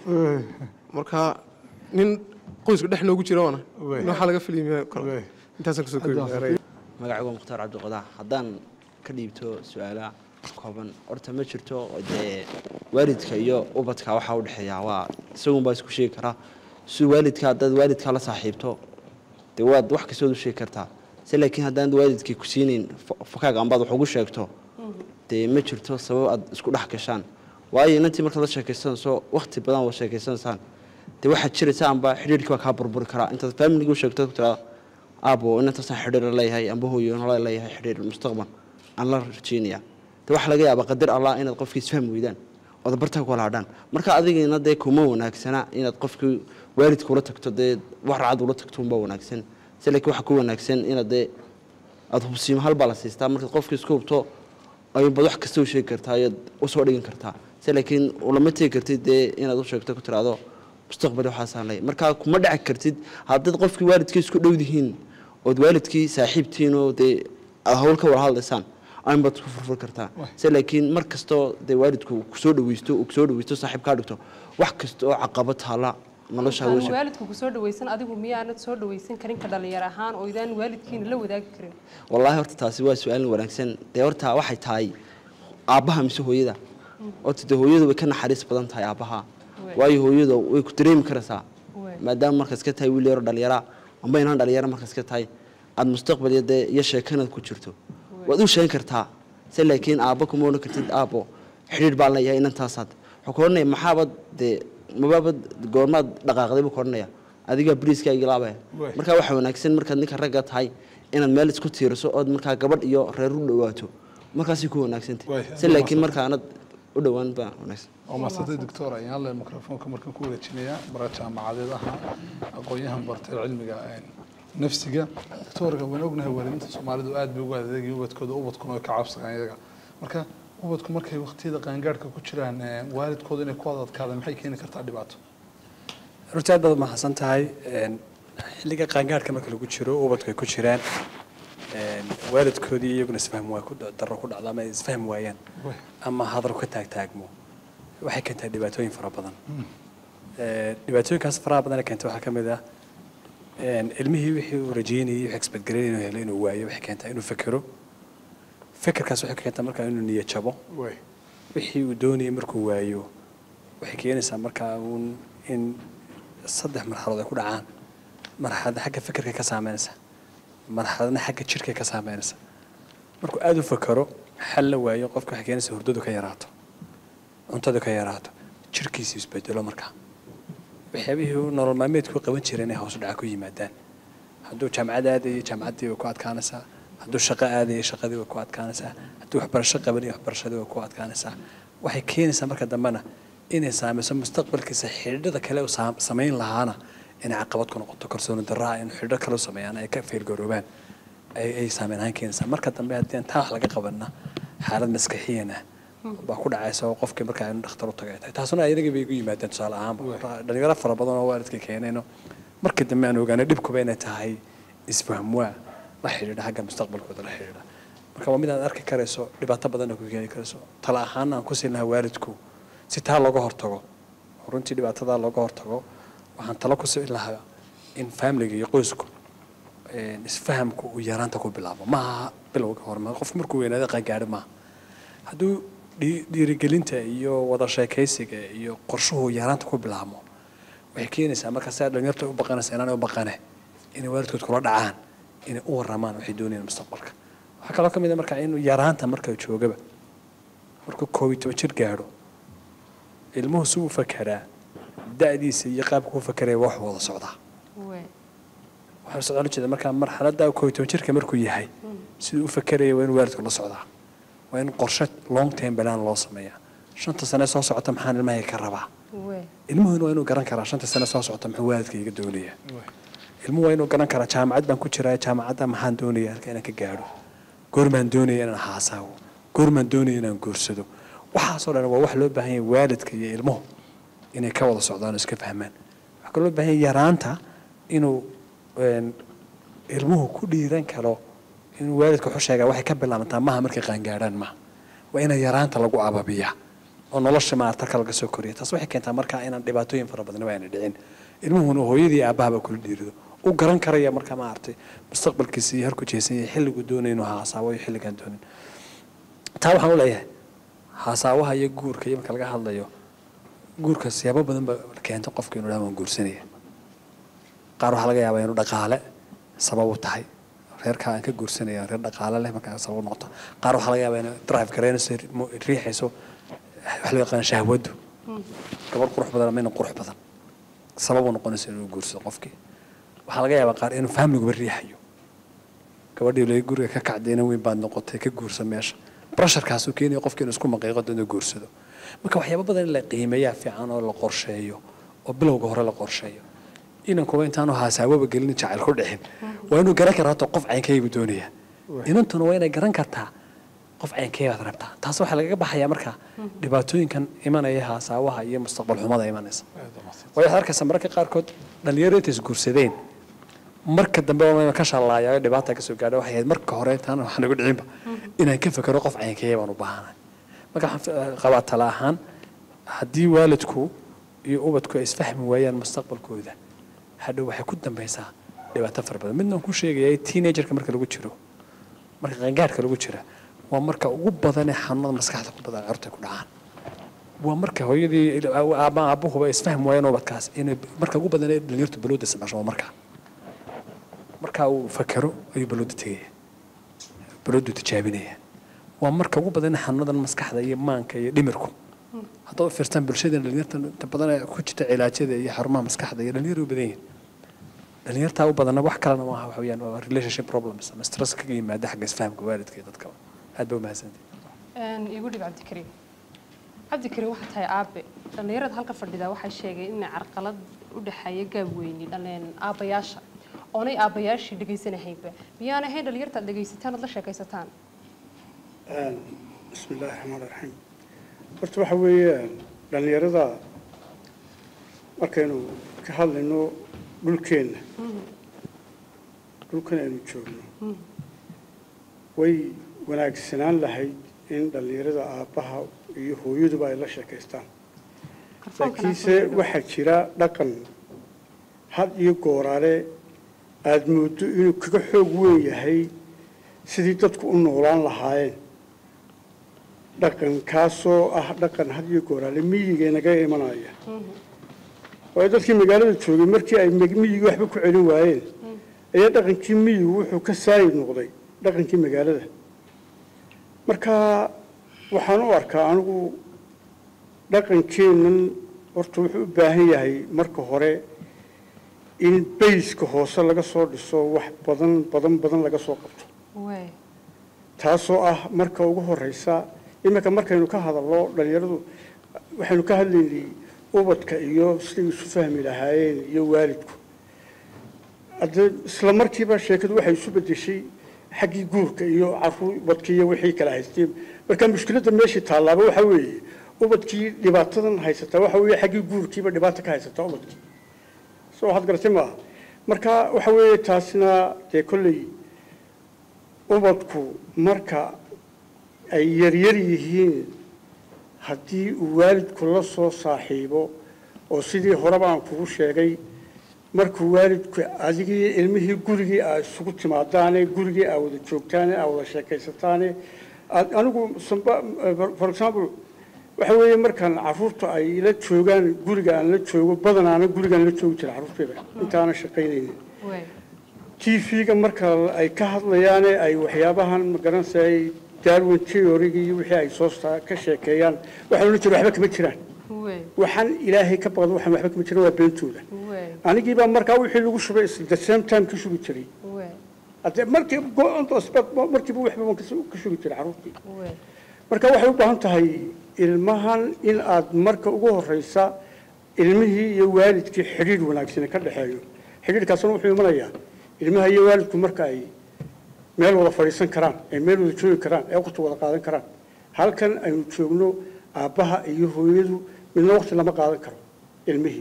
marka nin qoyska dhex noogu jira waana nin waxaa laga filimi karo intaasaan kusoo koobi magacaygu waa mukhtaar cabdiqadaa haddaan ka dhiibto su-aalaha kooban horta ma jirto dee waalidka iyo ubadka waxaa u dhexeeya waa isagun baa isku sheegi karaa si waalidka haddaad waalidka la saaxiibto dee waad wax kastood u sheegi kartaa se laakiin haddaan waalidkii ku siinayn fakaaga ambaad wax ugu sheegto dee ma jirto sabab aad isku dhex gashaan waayo inantii markaad la sheekaysanayso wakti badan wad sheekaysanaysaan dee waxaad jiraysa amba xidhiirkii baa kaa burburi karaa intaad faamiliga u sheegto ku tiraa aabo inantaasaan xidhiir la leeyahay amba hooyo la leeyahay xidhiir mustaqbal aan la rajeynaya dee waxaa laga yaabaa qadar allah inaad qofkii isfahmi weydaan ood barta ku laadhaan marka adigina dee kuma wanaagsana inaad qofkii waalidka ula tagto dee wax racad ula tagto unbaa wanaagsan se laakiin waxaa ku wanaagsan inaad dee aada hubsiimo hal baa la siistaa markaad qofkii isku hubto ayuunbaad wax kasta u sheegi kartaa ayaad usoo dhigan kartaa se laakiin ulama tegi kartid dee inaad u sheegto ku tiraahdo mustaqbal waxaasaan leeyahay marka kuma dhici kartid haddaad qofkii waalidkii isku dhowdihiin ood waalidkii saaxiibtihiin oo dee aad hawl ka wada hadlaysaan aynbaad isku furfur kartaa se laakiin mar kastoo dee waalidku kusoo dhaweysto uu kusoo dhaweysto saaxiib kaa dhigto wax kasta oo caqabad taala nolosha aan hawsha waalidku ku soo dhawaysan adigu miyaanad soo dhawaysan karin ka dhalinyar ahaan oo idaan waalidkiina la wadaagi karin wallaahi horta taasi waa su-aal wanaagsan dee horta waxay tahay aabbaha mise hooyada horta dee hooyadu way ka naxariis badan tahay aabbaha waayo hooyada way ku dareemi karaysaa maadaama markaas ka tahay wiil yaro dhalinyara amba inaan dhalinyaro markaas ka tahay aada mustaqbal iyo dee iyo sheekanaad ku jirto waad u sheegin kartaa se laakiin aabba kuma odhan kartid aabbo xidhiir baan leeyahay inantaasaad wuxuu ku odhanaya maxaabad dee mabaabad goormaad dhaqaaqday buu ku odhanaya adigaa bariiskaa igilaabaya marka waxaa wanaagsan markaad ninka ragga tahay inaad meel isku tiiriso ood markaa gabadh iyo reer u dhawaato markaasay ku wanaagsantay se laakiin markaanad u dhowaan baa wanaagsan waa maasantay doctor ayaan leen mikrofoonka markaan ku wareejinayaa bara jaamacadeed ahaa aqoon-yahan bartay cilmiga nafsiga doctorka waan ognahay waalidiinta soomaalidu aad bay ugu adeegaya ubadkooda ubadkuna way ka cabsadaan iyaga marka ubadku markay waqtiyada qaangaadhka ku jiraan waalidkooda inay ku adadkaadaan maxay keeni kartaa dhibaato runtii aad baad mahadsan tahay xilliga qaangaadhka marka lagu jiro ubadku ay ku jiraan waalidkoodii iyaguna isfahm waa ku daro ku dhacdo ama ay isfahmi waayaan ama hadal ka taagtaagmo waxay keentaa dhibaatooyin fara badan dhibaatooyinkaas faraha badan ee keenta waxaa ka mid ah ilmihii wixii uu rajeynayay wixii expectgareynay inuu helo inuu waayo waxay keentaa inuu fekero fekerkaas waxay keentaa markaa inuu niyo jabo wixii uu doonayay markuu waayo waxay keenaysaa markaa uun in saddex marxaladood ay ku dhacaan marxaladna xagga fekerka ka saameynaysa marxaladna xagga jidhka ka saameynaysa markuu aada u fekero xal la waayo qofka waxay keenaysaa hurdadu ka yaraato cuntadu ka yaraato jidhkiisu isbedelo markaa waxyaabihii uu nolol maalmeedku qaban jiray inay hoos u dhaca ku yimaadaan hadduu jaamacad aadayo jaamacaddii way ku adkaanaysaa hadduu shaqo aadayo shaqadii way ku adkaanaysaa hadduu waxbarasho qabanayo waxbarashadii way ku adkaanaysaa waxay keenaysaa marka dambena inay saameyso mustaqbalkiisa xidhiidhada kale uu saam- samayn lahaana inay caqabad ku noqoto kalsooni darraa in xidhiidho kale u sameeyaan ay ka feelgaroobaan ay ay saameyn ahaan keenaysaa marka dambe haddii aan taa wax laga qabanna xaalad maskaxiyan ah baa ku dhacaysa oo qofkii markaa inu dhakhtar u tagay tahay taasuna ayadagii bay igu yimaadeen tusaale ahaanba dhalinyaro fara badan oo waalidka keenayno markii dambe aan ogaanay dhibkuba inay tahay isfahmwaa la xidhiidha xagga mustaqbalkooda la xidhiidha marka waa mid aad arki karayso dhibaato badanna ku keeni karayso tala ahaana aan ku siin lahaa waalidku si taa looga hortago oo runtii dhibaatadaa looga hortago waxaan talo ku siin lahaa in familiga iyo qoysku een, isfahamku uu yaraanta ku bilaabo maaha bilowga hore ma qof markuu weynaado qangaadho maaha hadduu dhii- dhiirigelinta iyo wada sheekaysiga iyo qorshuhu yaraanta ku bilaabmo waxay keenaysaa marka sidaa dhalinyarta u baqanaysa inaanay u baqane inay waalidkood kula dhacaan inay u waramaan waxay doonayaan mustaqbalka waxaa kaloo ka mid a marka in yaraanta marka joogaba markuu koob iyo toban jir gaadho ilmuhu si u fakeraa da'diisa iyo qaabka u fakeraya wax wada socdaa waxaa socdaan ujeeda markaa marxaladda koob iyo toban jirka markuu yahay siduu u fakeraya waa in waalidku la socdaa waa in qorshe long term plan loo sameeyaa shanta sane soo socota maxaan ilmahay ka rabaa ilmuhuna waa inuu garan karaa shanta sane soo socota muxuu waalidka iga doonaya ilmuhu waa inuu garan karaa jaamacad baan ku jiraa jaamacadda maxaan doonaya halka inaan ka gaadho goormaan doonaya inaan haasaawo goormaan doonaya inaan guursado waxaasoo dhan waa wax loo baahan yahay waalidka iyo ilmuhu inay ka wada socdaan oo iska fahmaan waxaa kaloo loo baahan yahay yaraanta inuu een, ilmuhu ku dhiiran karo inuu waalidka wuxuu sheegaa waxay ka bilaabantaa maha markay qaangaadhaan maha waa ina yaraanta lagu ababiyaa oo nolosha maartarka laga soo koriya taas waxay keentaa markaa inaan dhibaatooyin fara badan waa ayna dhicin ilmuhuna hooyadii aabahaba kula dhiirido u garan karaya markaa maaragtay mustaqbalkiisa iyo harku jeesan yahay xilligu doonaya inuu haasaawo iyo xilligaan doonin taa waxaan u leeyahay haasaawaha iyo guurka iyo marka laga hadlayo guurka siyaabo badan ba keento qofka inuu dhaha waan guursanaya qaar waxaa laga yaabaa inuu dhaqaale sabab u tahay reerkaa aan ka guursanaya reer dhaqaale leh markaa sabab u noqoto qaar waxaa laga yaabaa inay drive gareynayso mo- riixayso wax loo yaqaan shahwadu gabar qurux badan ama ina qurux badan sabab u noqonayso inuu guursado qofkii waxaa laga yaabaa qaar inuu faamiliguba riixayo gabadhii laga guriga ka kacdayna weyn baad noqotay ka guursa meesha brasharkaasuu keenaya qofkii inuu isku maqiiqo inuu guursado marka waxyaabo badan in la qiimeeyaa fiican oo la qorsheeyo oo bilowga hore la qorsheeyo inankuba intaanu haasaawaba gelin jacayl ku dhixin waa inuu garan karaa hata qof caynkaygu doonaya inantuna waa inay garan kartaa qof caynkaybaad rabtaa taas waxaa lagaga baxayaa marka dhibaatooyinkan imanaya haasaawaha iyo mustaqbal xumada imanaysa waayo waxaad arkaysaa mararka qaarkood dhalinyaro intay isguursadeen marka dambe waa ka shallaayayo dhibaata kasoo gaadha waxay ahayd marka hore intaan wax nagu dhicinba inaan ka fekero qof caynkaya baan u baahanahay marka waxaan qabaa tala ahaan haddii waalidku iyo ubadku ay isfahmi waayaan mustaqbalkooda hadhow waxay ku dambaysaa dhibaato fara badan midna waan ku sheegaya teenagerka marka lagu jiro marka qangaadhka lagu jira waa marka ugu badan ee xanuunada maskaxda ku badan carruurta ku dhacaan waa marka hooyadii ama aabuhuba ay isfahmi waayaan ubadkaas inay marka ugu badan ee dhalinyartu balooda sameysho waa markaa marka uu fakero ayuu balooda tegaya baloodu tijaabinaya waa marka ugu badan ee xanuunadan maskaxda iyo maanka iyo dhimirku haddaad u fiirtaan bulshada dhalinyarta inta badan ee ku jirta cilaajyada iyo xarumaha maskaxda iyo dhalinyar u badan yihiin dhalinyartaa u badanna wax kalena maaha waxa weeyaan waa relationship problems ama stress kaga yimaada xagga isfahamka waalidka iyo dadkaba aad ba umahadsantahay igu dhib cabdikariim cabdikariim waxaa tahay aabe dhallinyarada halka fadhida waxay sheegeen inay carqalad u dhexeeya gaab weyni dhaleen aabayaasha oonay aabayaashii dhegaysanahaynba miyaan ahayn dhallinyarta aad dhegaysataan ood la sheekaysataan bismi illaahi raxmaan raxiim horta waxa weeyaan dhallinyarada markaynu ka hadlayno dhulkeenna dhulkan aynu joogno way wanaagsanaan lahayd in dhallinyarada aabbaha iyo hooyaduba ay la sheekaystaan laakiinse waxaa jira dhaqan had iyo gooraale aada mooddo inuu kaga xoog weyn yahay sidii dadku u noolaan lahaayeen dhaqankaasoo ah dhaqan had iyo gooraale miyiga naga imanaya waayo dadkii magaalada joogay markii ay miyigii waxba ku celin waayeen ayaa dhaqankii miyigu wuxuu ka saayid noqday dhaqankii magaalada marka waxaan u arkaa anigu dhaqankeennan horta wuxuu u baahan yahay marka hore in bayska hoose laga soo dhiso wax badan badan badan laga soo qabto taasoo ah marka ugu horeysa iminka markaynu ka hadalno dhalinyaradu waxaynu ka hadlaynay ubadka iyo siday isu fahmi lahaayeen iyo waalidku hadde isla markiiba sheekadu waxay isu bedeshay xaggii guurka iyo caruur ubadkii iyo wixii kala haysteen marka mushkiladda meeshii taallaaba waxa weeye ubadkii dhibaatadan haysataa waxa weeye xaggii guurkiiba dhibaata ka haysataa ubadkii soo waxaad garatay maaha marka waxa weeye taasina dee kolley ubadku marka ay yaryar yihiin haddii uu waalidku la soo saaxiibo oo sidii horeba aan kugu sheegay markuu waalidku adigii ilmihii gurigii aa isugu timaadaane gurigii aa wada joogtaane aa wada sheekaysataane aad- anigu samba- for example waxa weeye markaan caruurta ay la joogaan guriga aan la joogo badanaana gurigaan la joogi jira caruurtayda intaana shaqaynaynin tv-ga marka ay ka hadlayaane ay waxyaabahan magaranaysa ay darwin theory-gii iyo wixii ay soo saa- ka sheekeeyaan waxaan odhan jira waxba kama jiraan waxaan ilaahay ka baqda waxaan waxba kama jiran waa beentooda anigii baa markaa wixii lagu shubay is the same time ka shubi jiray hadde markii go- on the spot markiiba waxba waan kas- ka shubi jiray caruurtii marka waxay u baahan tahay ilmahan in aad marka ugu horeysa ilmihii iyo waalidkii xidhiidh wanaagsan ka dhexeeyo xidhiidhkaasna wuxuu imanayaa ilmaha iyo waalidku marka ay meel wada fadhiisan karaan ay meel wada joogi karaan ay waqti wada qaadan karaan halkan aynu joogno aabbaha iyo hooyadu midna waqti lama qaadan karo ilmihii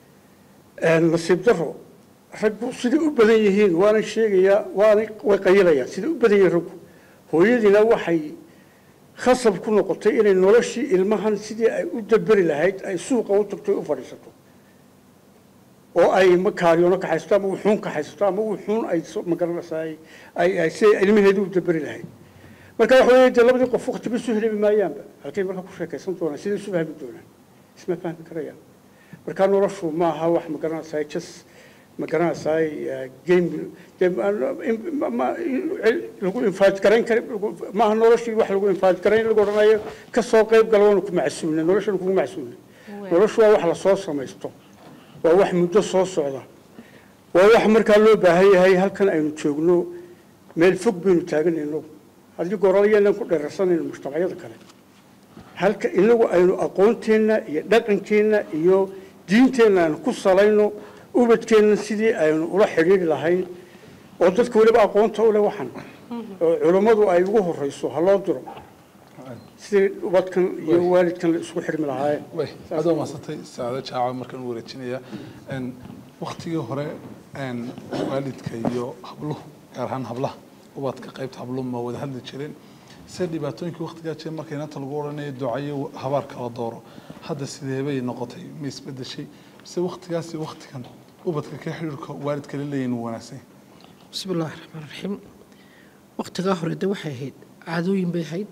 nasiib daro raggu siday u badan yihiin waana sheegayaa waana way qayilayaan siday u badan yihiin raggu hooyadiina waxay khasab ku noqotay inay noloshii ilmahan sidii ay u daberi lahayd ay suuqa u tagto u fadhiisato oo ay makaariyoono ka haysato ama wuxuun ka haysato ama wuxuun ay so- magaranaysaa ay- ay ay si ay ilmaheedu u daberi lahayd marka waxa weeye dee labadii qof waqtiba isu helebi maayaanba halkay markaa ku sheekaysan doonaan siday isu fahmi doonaan isma fahmi karayaan marka noloshu ma aha wax magaranaysaa jas magaranaysaa game dee ma- in- ma- ma- in- lagu infaaj garayn kara maaha noloshii wax lagu infaaj garayn lagu odhanayo ka soo qayb gala waanu ku macsuulna noloshanu kugu macsuulna noloshu waa wax lasoo samaysto waa wax muddo soo socda waa wax markaa loo baahan yahay halkan aynu joogno meel fog baynu taaganayno haddii goralayaanan ku dheerarsanayno mujtamacyada kale halka inagu aynu aqoonteenna iyo dhaqankeenna iyo diinteenna aynu ku salayno ubadkeenna sidii aynu ula xidhiiri lahayn oo dadka weliba aqoonta u leh waxan oo culummadu ay ugu horeyso ha loo diro sidii ubadkan iyo waalidkan la isugu xidhmi lahaayeen way aad waa mahadsantay saacado jaaca markaan u wareejinaya Een, waqtigii hore een, waalidka iyo habluhu gaar ahaan hablaha ubadka qaybta habluhu ma wada hadli jireen se dhibaatooyinkii waqtigaa jira marka inanta lagu odhanayo ducayo habaar kala dooro hadda sidee bay noqotay ma isbedeshay mise waqtigaasi waqtigan ubadka ka xiriirka waalidka la leeyihin wuu wanaagsan yahay بسم الله الرحمن الرحيم waqtigaa hore de waxay ahayd caadooyin bay ahayd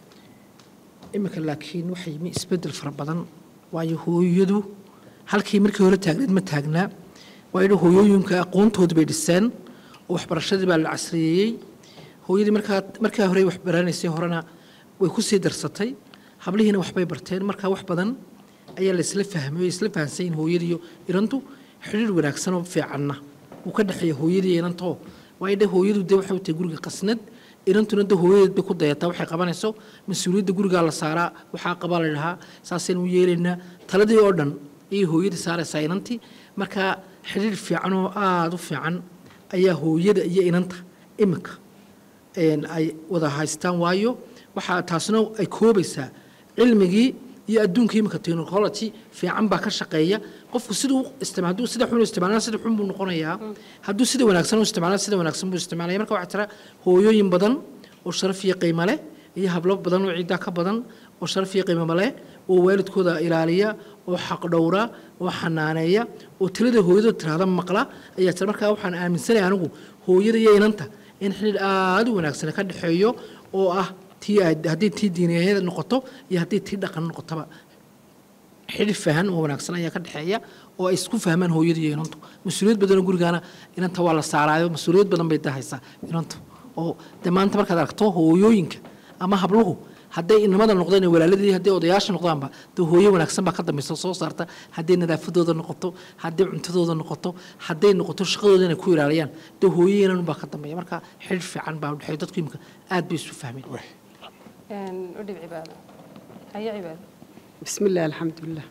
iminka laakiin waxay mi isbedel fara badan waayo hooyadu halkii markii hore taagneed ma taagnaa waayo hooyooyinka aqoontooda bay dhiseen oo waxbarashadii baa la casriyeeyey hooyadii markaa markaa hore wax baranaysay horena way ku sii darsatay hablihiina waxbay barteen markaa wax badan ayaa la isla fahmay oo isla fahansan yihiin hooyadiiyo irantu xidhiir wanaagsan oo fiicanna uu ka dhexeeya hooyadii iyo inantoo waayo de hooyadu de waxay u tahay guriga qasnad inantuna de hooyadeed bay ku dayataa waxay qabanayso mas-uuliyadda gurigaa la saaraa waxaa qabaa la dhahaa saasaynu u yeelaynaa taladii oo dhan ayay hooyadii saaraysaa inantii marka xidhiir fiican oo aada u fiican ayaa hooyada iyo inanta iminka een, ay wada haystaan waayo waxaa taasna ay koobaysaa cilmigii iyo adduunka iminka technology fiican baa ka shaqeeya qofku siduu isticmaal hadduu sida xun u isticmaalana sida xun buu noqonayaa hadduu sida wanaagsan u isticmaalana sida wanaagsan buu isticmaalaya marka waxaa jira hooyooyin badan oo sharaf iyo qiimo leh iyo hablo badan oo ciiddaa ka badan oo sharaf iyo qiimo leh oo waalidkooda ilaaliya oo xaq dhowra oo xanaaneeya oo talada hooyada tiraahda maqla ayaa jira markaa waxaan aaminsanahay anigu hooyada iyo inanta in xidhiidh aada u wanaagsan ka dhexeeyo oo ah tii aad- haddii tii diiniyadeed noqoto iyo haddii tii dhaqan noqotaba xidhiidh fahan oo wanaagsan ayaa ka dhexeeya oo ay isku fahmaan hooyada iyo inantu mas-uuliyad badanoo gurigaana inanta waa la saaraayo mas-uuliyad badan bay dahaysaa inantu oo de maanta markaad aragto hooyooyinka ama habluhu hadday inamada noqdeen walaaladii hadday odayaasha noqdaanba de hooyo wanaagsan baa ka dambaysa soo saarta hadday nadaafadooda noqoto hadday cuntadooda noqoto hadday noqoto shaqadooda inay ku ilaaliyaan de hooyo inan baa ka dambeeya marka xidhiidh fiican baa udhexeeya dadku imika aad bay isu fahmeen udhib cibaado haya cibaado بسم الله الحمد لله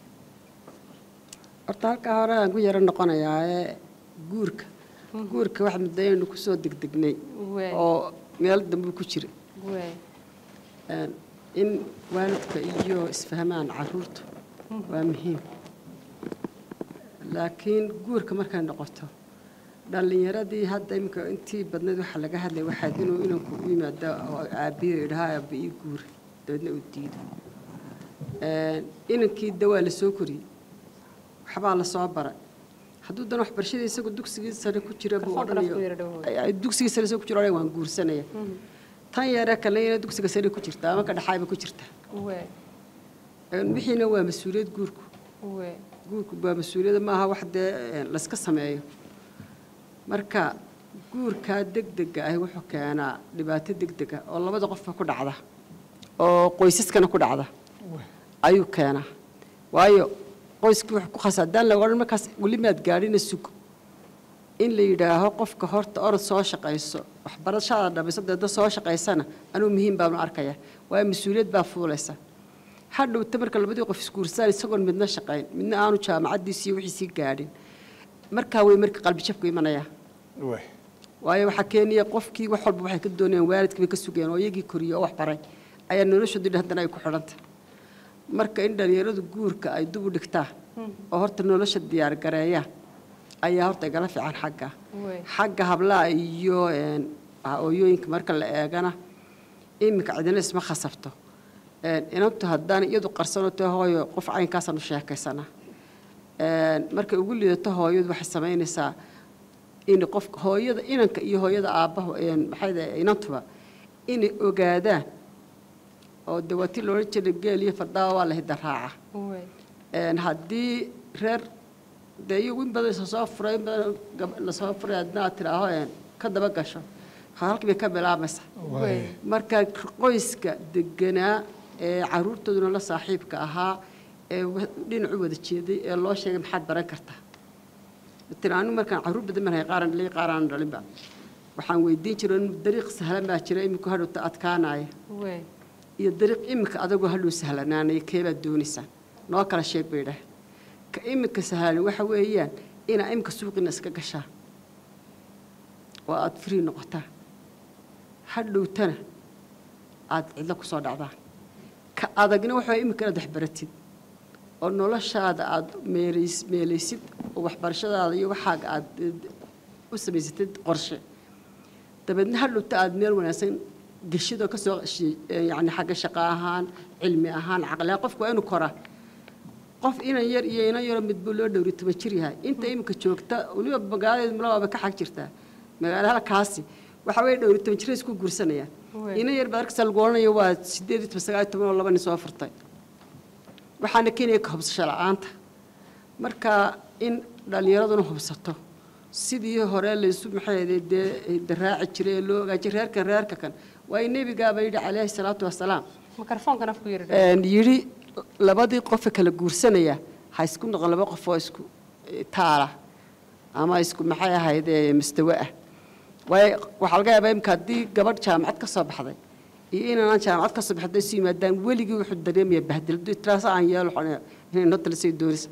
horta halkaa hore aan ku yaro noqonayaa ee guurka guurka wax mudayaynu kusoo degdegnay Waay. oo meel dambe ku jira waay Een, in waalidka iyo isfahmaan caruurtu waa muhiim laakiin guurka markay noqoto dhallinyaradii hadda iminka intii badnayd waxaa laga hadlay waxaad inuu inanku u yimaado oo aabiyo idhaha aabba ii guura dabeedna uu diido Een, inankii dawaa la soo koriyey waxbaa la soo baray hadduu dan waxbarashada isagu dugsigii sare ku jira buu Kalsoon odhanayo darafku yara dhawow. ay- ay dugsigii sare isagoo ku jira odhanaya waan guursanaya tan yare kale ina dugsiga sare ku jirta ama ka dhaxaayba ku jirta Wee, Een, wixiina waa mas-uuliyad guurku wee. guurku waa mas-uuliyada maaha wax dee een, layska sameeyo marka guurkaa degdega ahi wuxuu keenaa dhibaato degdega oo labada qofba ku dhacda oo qoysaskana ku dhacda ayuu keenaa waayo qoyskii wuxuu ku khasa haddaan la odhan markaas weli maad gaadhina sug in la yidhaaho qofka horta orod soo shaqayso waxbarashada dhamayso deedna soo shaqaysana anuu muhiim baanu arkaya waayo mas-uuliyad baa fuulaysa hadhowta marka labadii qof isguursaan isagoon midna shaqayn midna aanu jaamacaddiisi iyo wixiisii gaadhin markaa way marka qalbijabku imanayaa waayo waxaa keenaya qofkii wax walba waxay ka doonayaan waalidkii bay ka sugayaan oo iyagii koriyey oo wax baray ayaa noloshoodu dhan haddana ay ku xidhanta marka in dhalinyaradu guurka ay dub u dhigtaa oo horta nolosha diyaar gareeya ayaa horta igala fiican xagga Wee. xagga hablaha iyo een, hooyooyinka marka la eegana iminka cidina isma khasabto Een, inantu haddaan iyadu qarsano tahay hooyo qof caynkaasaan u sheekaysana Een, markay ugu liidato hooyadu waxay samaynaysaa in qofka hooyada inanka iyo hooyada aabbaha een, maxay dhahay inantuba inay ogaadaan oo de waa tii loodhan jiray geel iyo fardaawa waa la hidaraaca Wee. Een, haddii reer dee iyagu in badan isa soo furay in badan gab- lasoo furay haddana aad tidhaaho een, ka daba gasho halkii bay ka bilaabaysaa Wee. marka qoyska deganaa ee caruurtooduna la saaxiibka ahaa ee wa- dhinacu wada jeeday ee loo sheegay maxaad baran kartaa tiri anigu markaan caruur badan marhay qaaran dhalay qaaraan dhalinba waxaan weydiin jiray in dariiq sahlan baa jira iminku hadhowta adkaanaya Wee. iyo dariiq imika adagoo hadhow sahlanaanaya keebaad doonaysaan noo kala sheeg bay dhah ka imika sahlan waxa weeyaan inaa imika suuqina iska gashaa oo aad free noqotaa hadhowtana aad cidlo ku soo dhacdaan ka adagna waxa weeye imika inaad waxbaratid oo noloshaada aad meelays meelaysid oo waxbarashadaada iyo waxaaga aad eh, u samaysatid qorshe dabeedna hadhowta aad meel wanaagsan geshidoo ka soo shi- eh, yacni xagga shaqo ahaan cilmi ahaan caqli ahaan qofku waa inuu koraa qof inan yar iyo inan yaroo midbuu loo dhowri toban jir yahay inta iminka joogta weliba magaaladeed malabaaba ka xag jirtaa magaalo halkaasi waxa weeye dhowri toban jiray isku guursanayaan Wee. inan yar baad arkaysaa lagu odhanayo waa sideed iyo toban sagaal iyo toban oo laba nin soo furtay waxaana keenaya ka hubsasho la'aanta marka in dhallinyaraduna hubsato sidii hore laysu maxay dee daraaci jiray ee loo ogaajiy reerkan reerka kan waayo nebigaaba yidhi calayhi salaatu wasalaam Mikrofoonkan afku yara dhawow. een, yidhi labadii qofe kala guursanaya ha isku noqon laba qof oo isku eh, taala ama isku maxay ahayd ee mustawe ah waayo waxaa laga yaabaa imika haddii gabadh jaamacad ka soo baxday iyo inaanan jaamacad ka soo baxday isu yimaadaan weligii wuxuu dareemaya bahdil hadduu tiraasa aan yeelo waxaan inay noo talisay doonaysa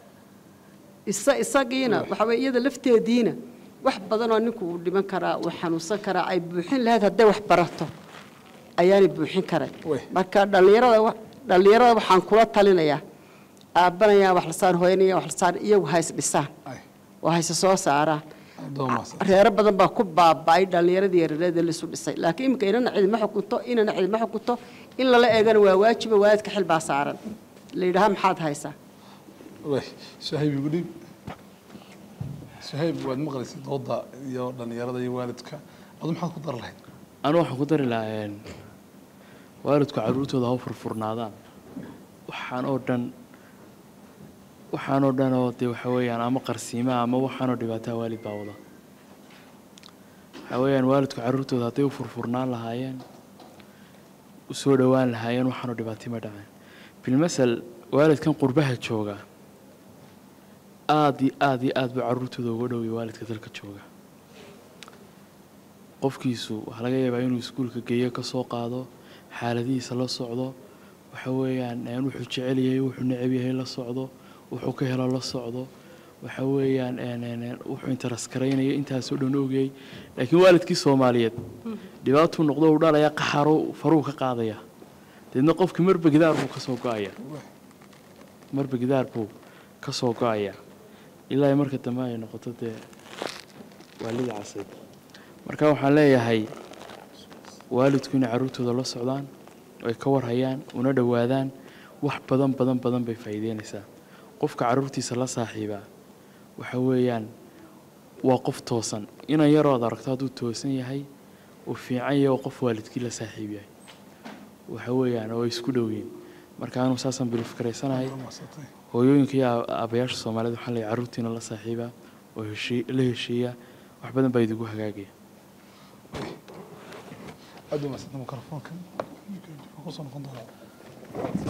isa isagiina waxa weeye iyada lafteediina wax badan oo ninku uu dhiman karaa uu xanuunsan karaa ay buuxin lahayd hadday wax barato ayaanay buuxin karay marka dhallinyarada wa- dhallinyarada waxaan kula talinayaa aabbanayaa wax la saan hooyanaya wax la saan iyagu ha is dhisaan oo ha isa soo saaraan reero badan baa ku baaba'ay dhallinyaradii yareed ee laisu dhisay laakiin iminka inana cidima xukunto inana cidima xukunto in lala eegana waa waajiba waalidka xil baa saaran la yidhaha maxaad haysaa suhayb igu dhiib suhayb waad maqlaysid dooda iyo dhallinyarada iyo waalidka adu maxaad ku dar lahayd anu waxaan ku dari lahaa een, waalidku caruurtooda ha u furfurnaadaan waxaan oo dhan waxaan oo dhan oo dee waxa weeyaan ama qarsiimaa ama waxaanoo dhibaataa waalid baa wada waxa weeyaan waalidku caruurtooda hadday u furfurnaan lahaayeen u soo dhowaan lahaayeen waxaanoo dhibaatay ma dhaceen bilmasal waalidkan qurbaha jooga aad iyo aad iyo aad buu caruurtooda uga dhowya waalidka dalka jooga qofkiisu waxaa laga yaabaa inuu iskuulka geeyo ka soo qaado xaaladihiisa la socdo waxa weeyaan een, wuxuu jecel yahay wuxuu neceb yahay la socdo wuxuu ka helo la socdo waxa weeyaan een, een, een, wuxuu interes garaynaya intaasoo dhan ogayay laakiin waalidkii soomaaliyeed dhibaatuu noqdo uu dhalaya qaxaro faruu ka qaadaya deedna qofkii marba gidaar buu ka soo go-aya marba gidaar buu ka soo go-aya ilaa ay marka dambe ay noqoto dee waalida casayd marka waxaan leeyahay waalidku inay caruurtooda la socdaan oo ay ka warhayaan una dhowaadaan wax badan badan badan bay faa'iideynaysaa qofka caruurtiisa la saaxiibaa waxa weeyaan waa qof toosan inan yarood aragto hadduu toosan yahay uu fiican yahay oo qof waalidkii la saaxiib yahay waxa weeyaan oo ay isku dhow yihiin marka anuu saasaan bilif karaysanahay hooyooyinka iyo aab- aabayaasha soomaalida waxaa leeyahay carruurtiina la saaxiiba oo heshii- la heshiiya wax badan baa idigu hagaagaya aad u mahadsanta mikrofoonka kusoo noqon doonaa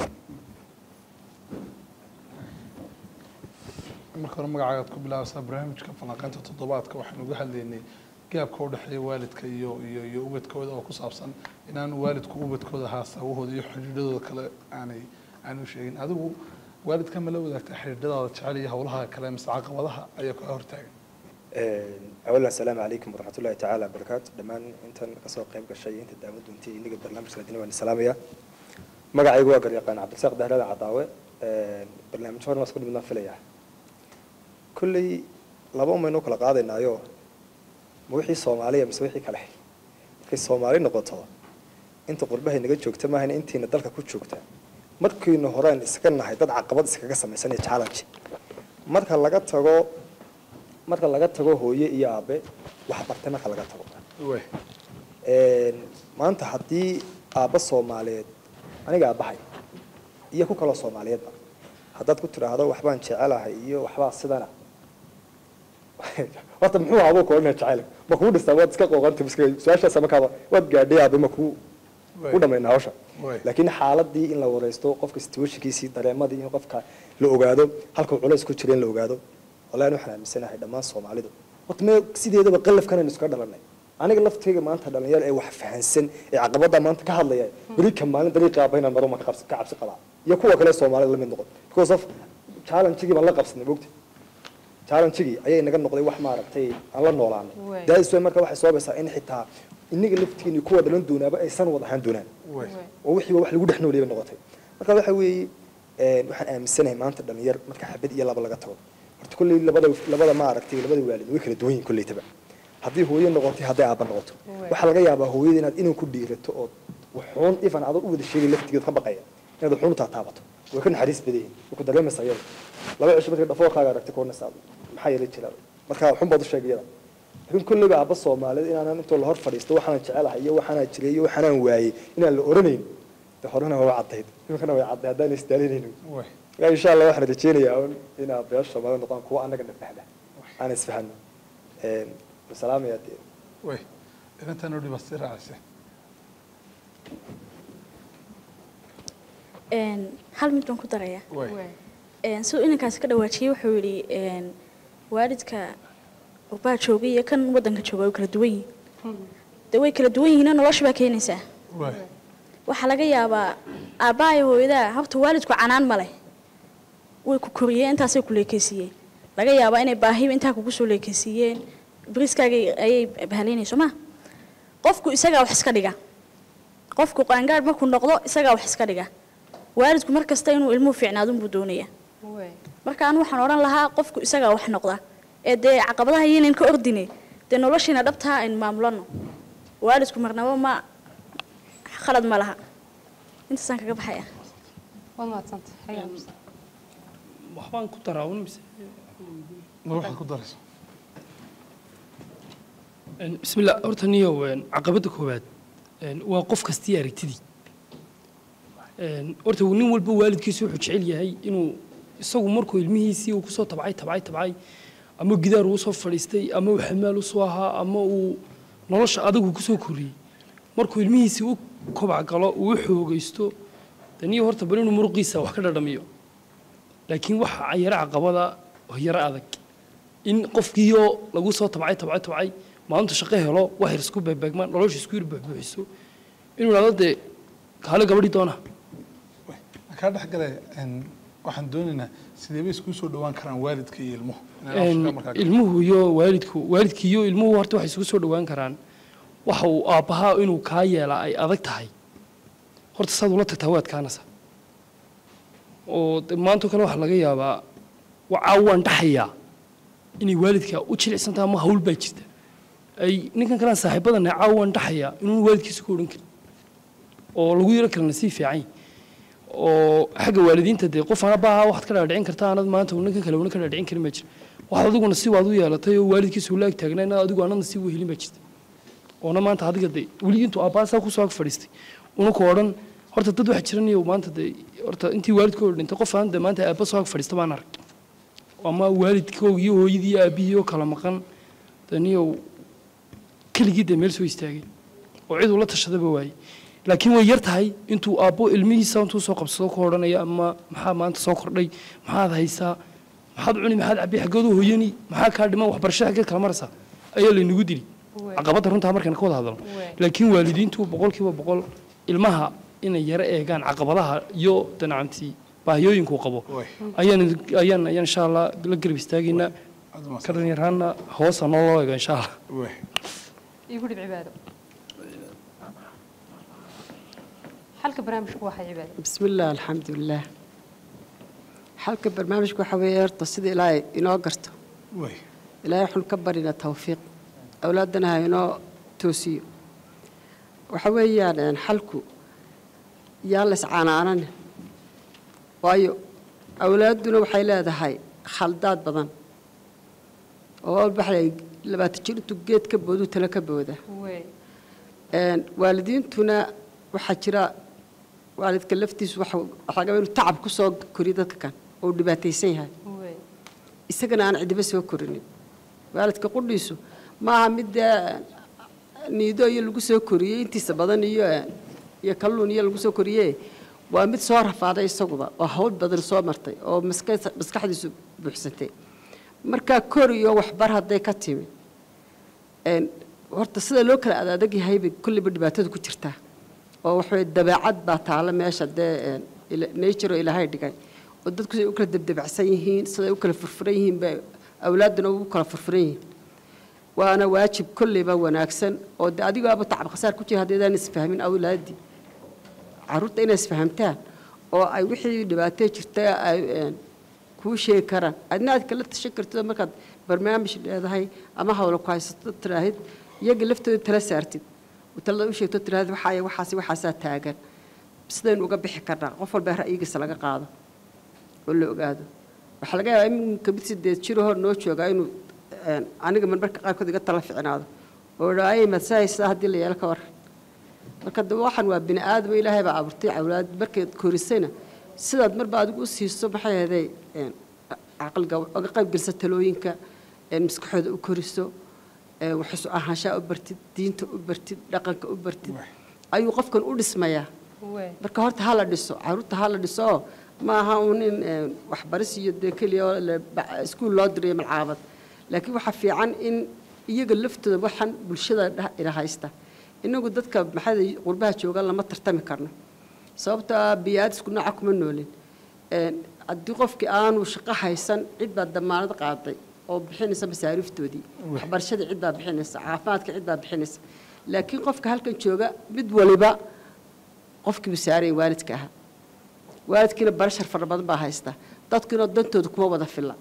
marka hore magacaagaad ku bilaabaysaa barnaamijka falanqaynta toddobaadka waxaan uga hadlaynay gaabka u dhexeeya waalidka iyo iyo iyo ubadkooda oo ku saabsan inaan waalidku ubadkooda haasawahooda iyo xidhiidhadooda kale aanay aanu sheegin adigu waalidka ma la wadaagtaa xidhiidhadaada jecel iyo howlaha kale mise caqabadaha ayaa kaa hortaagan أولا السلام عليكم ورحمة الله تعالى وبركاته دمان أنت كسر قيم كشيء أنت دام دونتي إنك برنامج سنتين وأنا سلامية مقع يقول أقر يقان عبد الساق ده هذا عطاوة برنامج فور مسؤول من فليا كل لبوا منو كل قاعدة نايو موحي صومالية مسويحي كله في صومالي نقطة أنت قربها إنك جوكت ما هن أنت ندلك كوت جوكت markii horeen iska nahay dad caqabad iskaga samaysan ee challenge marka laga tago marka laga tago hooye iyo aabe wax bartay marka laga tago Een, maanta haddii aabba soomaaliyeed aniga aabbahay iyo ku kaloo soomaaliyeedba haddaad ku tidhaahdo waxbaan jecelahay iyo waxbaa sidana horta muxuu ahaa buu koodhina jecel ma kuu dhistaa waad iska qooqanta miska su-aashaas markaaba waad gaadhay aabe ma kuu u dhammayna hawsha laakiin xaaladii in la wareysto qofka situationkiisii dareemadii in qofka la ogaado halkuu culays ku jira in la ogaado wallahi waxaan aaminsanahay dhammaan soomaalidu horta mee sideedaba qalafkan aynu iska dhalanay aniga laftayga maanta dhalinyaro ee wax fahansan ee caqabada maanta ka hadlaya beri ka maalin dariiqa aaba inaan maro ma ka qabs- ka cabsi qabaa iyo kuwa kale soomaalida la mid noqon because of challenge-gii baan la qabsanay mogta challenge-gii ayay naga noqday wax maaragtay aan la noolaanay Waay. daadis way marka waxay soobaysaa in xitaa inaga laftigiini kuwa dhalan doonaaba aysan wada ahaan doonaan oo wixiiba wax lagu dhex nooliyay bay noqotay marka waxa weeye een, waxaan aaminsanahay maanta dhalinyar marka xabad iyo laba laga tago horta kolley labada labada maaragtay labada waalid way kala duwan yihiin kolleytaba haddii hooyo noqotay hadday aabba noqoto waxaa laga yaabaa hooyada inaad inuu ku dhiirato oo wuxuun ifan adoon u wada sheegay laftigeed ka baqaya inaad wuxuun u taataabato way ka naxariis badan yihiin way ku dareemaysaa iyada laba cisho markay dhafoorkaaga aragtay koonaysaa maxaa yeelay jira marka waxun baad u sheegay iyada laakiin kolleyba aabba soomaaliyeed inaanan intoo la hor fadhiisto waxaan jecelahay iyo waxaanaa jiray iyo waxaanaan waayey inaan la oranayn de horena waa caddayd iminkana way cadday haddaan isdaalinaynin marka insha allah waxaan rajeynayaa un in aabayaasha soomaalida noqdaan kuwa annaga na fahma aan isfahano salaamaya dee way inantaan oo dhibaas i raacaysa Een, hal mid baan ku darayaa way Een, siduu inankaasi ka dhawaajiyey wuxuu yidhi een, waalidka qurbaa joogay iyo kan waddanka jooga way kala duwan yihiin dee way kala duwan yihiinoo nolosha baa keenaysaa way waxaa laga yaabaa aabbaha iyo hooyadaa habta waalidku canaan ma leh way ku koriyeen intaasay ku leekeysiiyeen laga yaabaa inay baahiba intaa kugu soo leekeysiiyeen bariiskaaga ayay bahalaynayso ma qofku isagaa wax iska dhiga qofku qaangaadh markuu noqdo isagaa wax iska dhiga waalidku mar kasta inuu ilmuhu fiicnaadunbuu doonayaa marka anu waxaan odhan lahaa qofku isagaa wax noqda ee dee caqabadaha yaynan ka ordine dee noloshiina dhabtaa aynu maamulano waalidku marnabo ma khalad ma laha intaasaan kaga baxaya waad mahadsantahay waxbaan ku daraa un mise ma waxaad ku darayso Een, bismillah horta niyow een, caqabadda koowaad een, waa qof kastii aragtidii Een, horta nin walba waalidkiisu wuxuu jecel yahay inuu isagu markuu ilmihiisii uu kusoo tabcay tabcay tabcay ama gidaar uu soo fadhiistay ama uu xamaal usoo ahaa ama uu nolosha adagu kusoo koriyey markuu ilmihiisii u kobac galo uu u xoogaysto de niyo horta bal inuu muruqiisa wax ka dhadhamiyo laakiin waxa yaro caqabada oo yaro adag in qofkiioo lagu soo tabcay tabcay tabcay maalintu shaqo helo wax yar isku beegbeegmaan nolosha isku yar buuxbuuxiso inuu idhahdo dee kaale gabadhii doona kaa dhex gale waxaan doonaynaa sidee bay isku soo dhawaan karaan waalidka iyo ilmuhu Inay Een, afka markaa- ilmuhu iyo waalidku waalidkii iyo ilmuhu horta waxay isugu soo dhawaan karaan waxa uu aabbahaa inuu kaa yeelaa ay adag tahay horta saad ula tagtaa waad kaanasa oo de maantoo kale waxaa laga yaabaa wacaa waan dhaxayaa inay waalidka u jilicsan tahay ama hawl baa jirta ay ninkan kalaan saaxiibadana caawa waan dhaxayaa inuun waalidkiisa ku odhan karin oo lagu yaro kale nasiib fiican yahay. oo xagga waalidiinta dee qof aan abbaaha waxaad ka dhaadhicin kartaa anad maanta ninkan kale una ka dhaadhicin karin ma jira waxaad adiguna si waad u yeelatay oo waalidkiisa ula ag taagnaa inaad adigu anadna si wehelin baa jirta oona maanta adiga de weli intuu abbaasaa kusoo ag fadhiistay una ku odhan horta dad waxaa jiran iyo maanta de horta intii waalidkooda dhintay qof aan de maanta aabba soo ag fadhiista baan arag ama waalidkoog iyo hooyadii iyo aabbihii oo kala maqan daniyow keligii de meel soo istaagay oo cid ula tashadaba waayey laakiin way yar tahay intuu aabbo ilmihiisa intuu soo qabsado ku odhanaya ama maxaa maanta soo kordhay maxaad haysaa maxaad cuni maxaad cabbi xaggeedu hooyani maxaa kaa dhiman waxbarasho xaggeed kala maraysaa ayaa laynagu dili caqabadda runtaa markaan ka wada hadalno laakiin waalidiintu boqolkiiba boqol ilmaha inay yaro eegaan caqabadaha iyo danacamtii baahiyooyinkuu qabo ayaan ayaan ayaan insha allah la garab istaagaynaa ka dhalinyaraana hoosa noo loo eego insha allah igu dhib cibaado xalka barnaamijku waxay cibaado بسم الله الحمد لله حلقة برنامجك وحوي يرطى سيدي إلهي إنو قرته إلهي حن كبرنا توفيق أولادنا هاي إنو توسيو وحوي يعني حلكو يالس عانا عانا وايو أولادنا وحي لا هاي خلدات بدن oo baxay labaatan jir intuu geed ka boodu tala ka booda een waalidiintuna waxaa jira waalidka laftiisu waxa waxaa laga yaabaa inuu tacab ku soo koriyo dadka kan oo uu dhibaataysan yahay isagana aan cidiba soo korinin waalidka qudhiisu maaha mid dee niido iyo lagu soo koriyey intiisa badan iyo iyo kalluun iyo lagu soo koriyey waa mid soo rafaaday isaguba oo hawl badan soo martay oo maska- maskaxdiisu buuxsantay markaa kor iyo waxbar hadday ka timi een horta sida loo kala adadag yahay bay kulliba dhibaatada ku jirtaa oo waxaway dabeecad baa taala meesha dee een ila- nature oo ilaahay dhigay oo dadku siday u kala debdebacsan yihiin siday u kala furfuran yihiin bay awlaadduna ugu kala furfuran yihiin waana waajib kolleyba wanaagsan oo de adigaaba tacab khasaar ku jira haddaydaan isfahmin awlaaddii carruurta inay isfahamtaan oo ay wixii dhibaatee jirta ay een, kuu sheegi karaan adna aad kala tashan kartid oo markaad barnaamij leedahay ama hawlo ku haysato tiraahid iyaga laftooda tala saartid oo talada u sheegto tiraahid waxaay waxaasi waxaasaa taagan sidaynu uga bixi karnaa qof walba ra'yigiisa laga qaado oo la ogaado waxaa laga yaabaa iminka mid sideed jiro hor noo joogaa inuu een, aniga marmarka qaarkood iga tala ficnaado oo dhaayay madsahaysaa haddii la yeelo ka waran marka de waxan waa bini aadam ilaahay baa abuurtay awlaad markaad korisayna sidaad marba adigu u siiso maxay ahaday een, caqliga uga qayb gelisa talooyinka een, maskaxooda u koriso een, wax isu ahaanshaa u bartid diinta u bartid dhaqanka u bartid ayuu qofkan u dhismayaa marka horta ha la dhiso caruurta ha la dhiso oo ma aha uun in een, waxbaris iyo dee keliya oo la- ba- iskuul loo dirayo malcaabad laakiin waxaa fiican in iyaga laftooda waxan bulshada dha- ila haysta inagu dadka maxay qurbaha jooga lama tartami karno sababta biyaad isku nooca kuma noolin Een, haddii qofkii aanu shaqo haysan cid baa damaanad qaaday oo bixinaysa masaariiftoodii waxbarashadii cid baa bixinaysa caafimaadka cid baa bixinaysa laakiin qofka halkan jooga mid waliba qofkii buu saaraya waalidka ahaa waalidkiina barashar fara badan baa haysta dadkiina dantooda kuma wada filla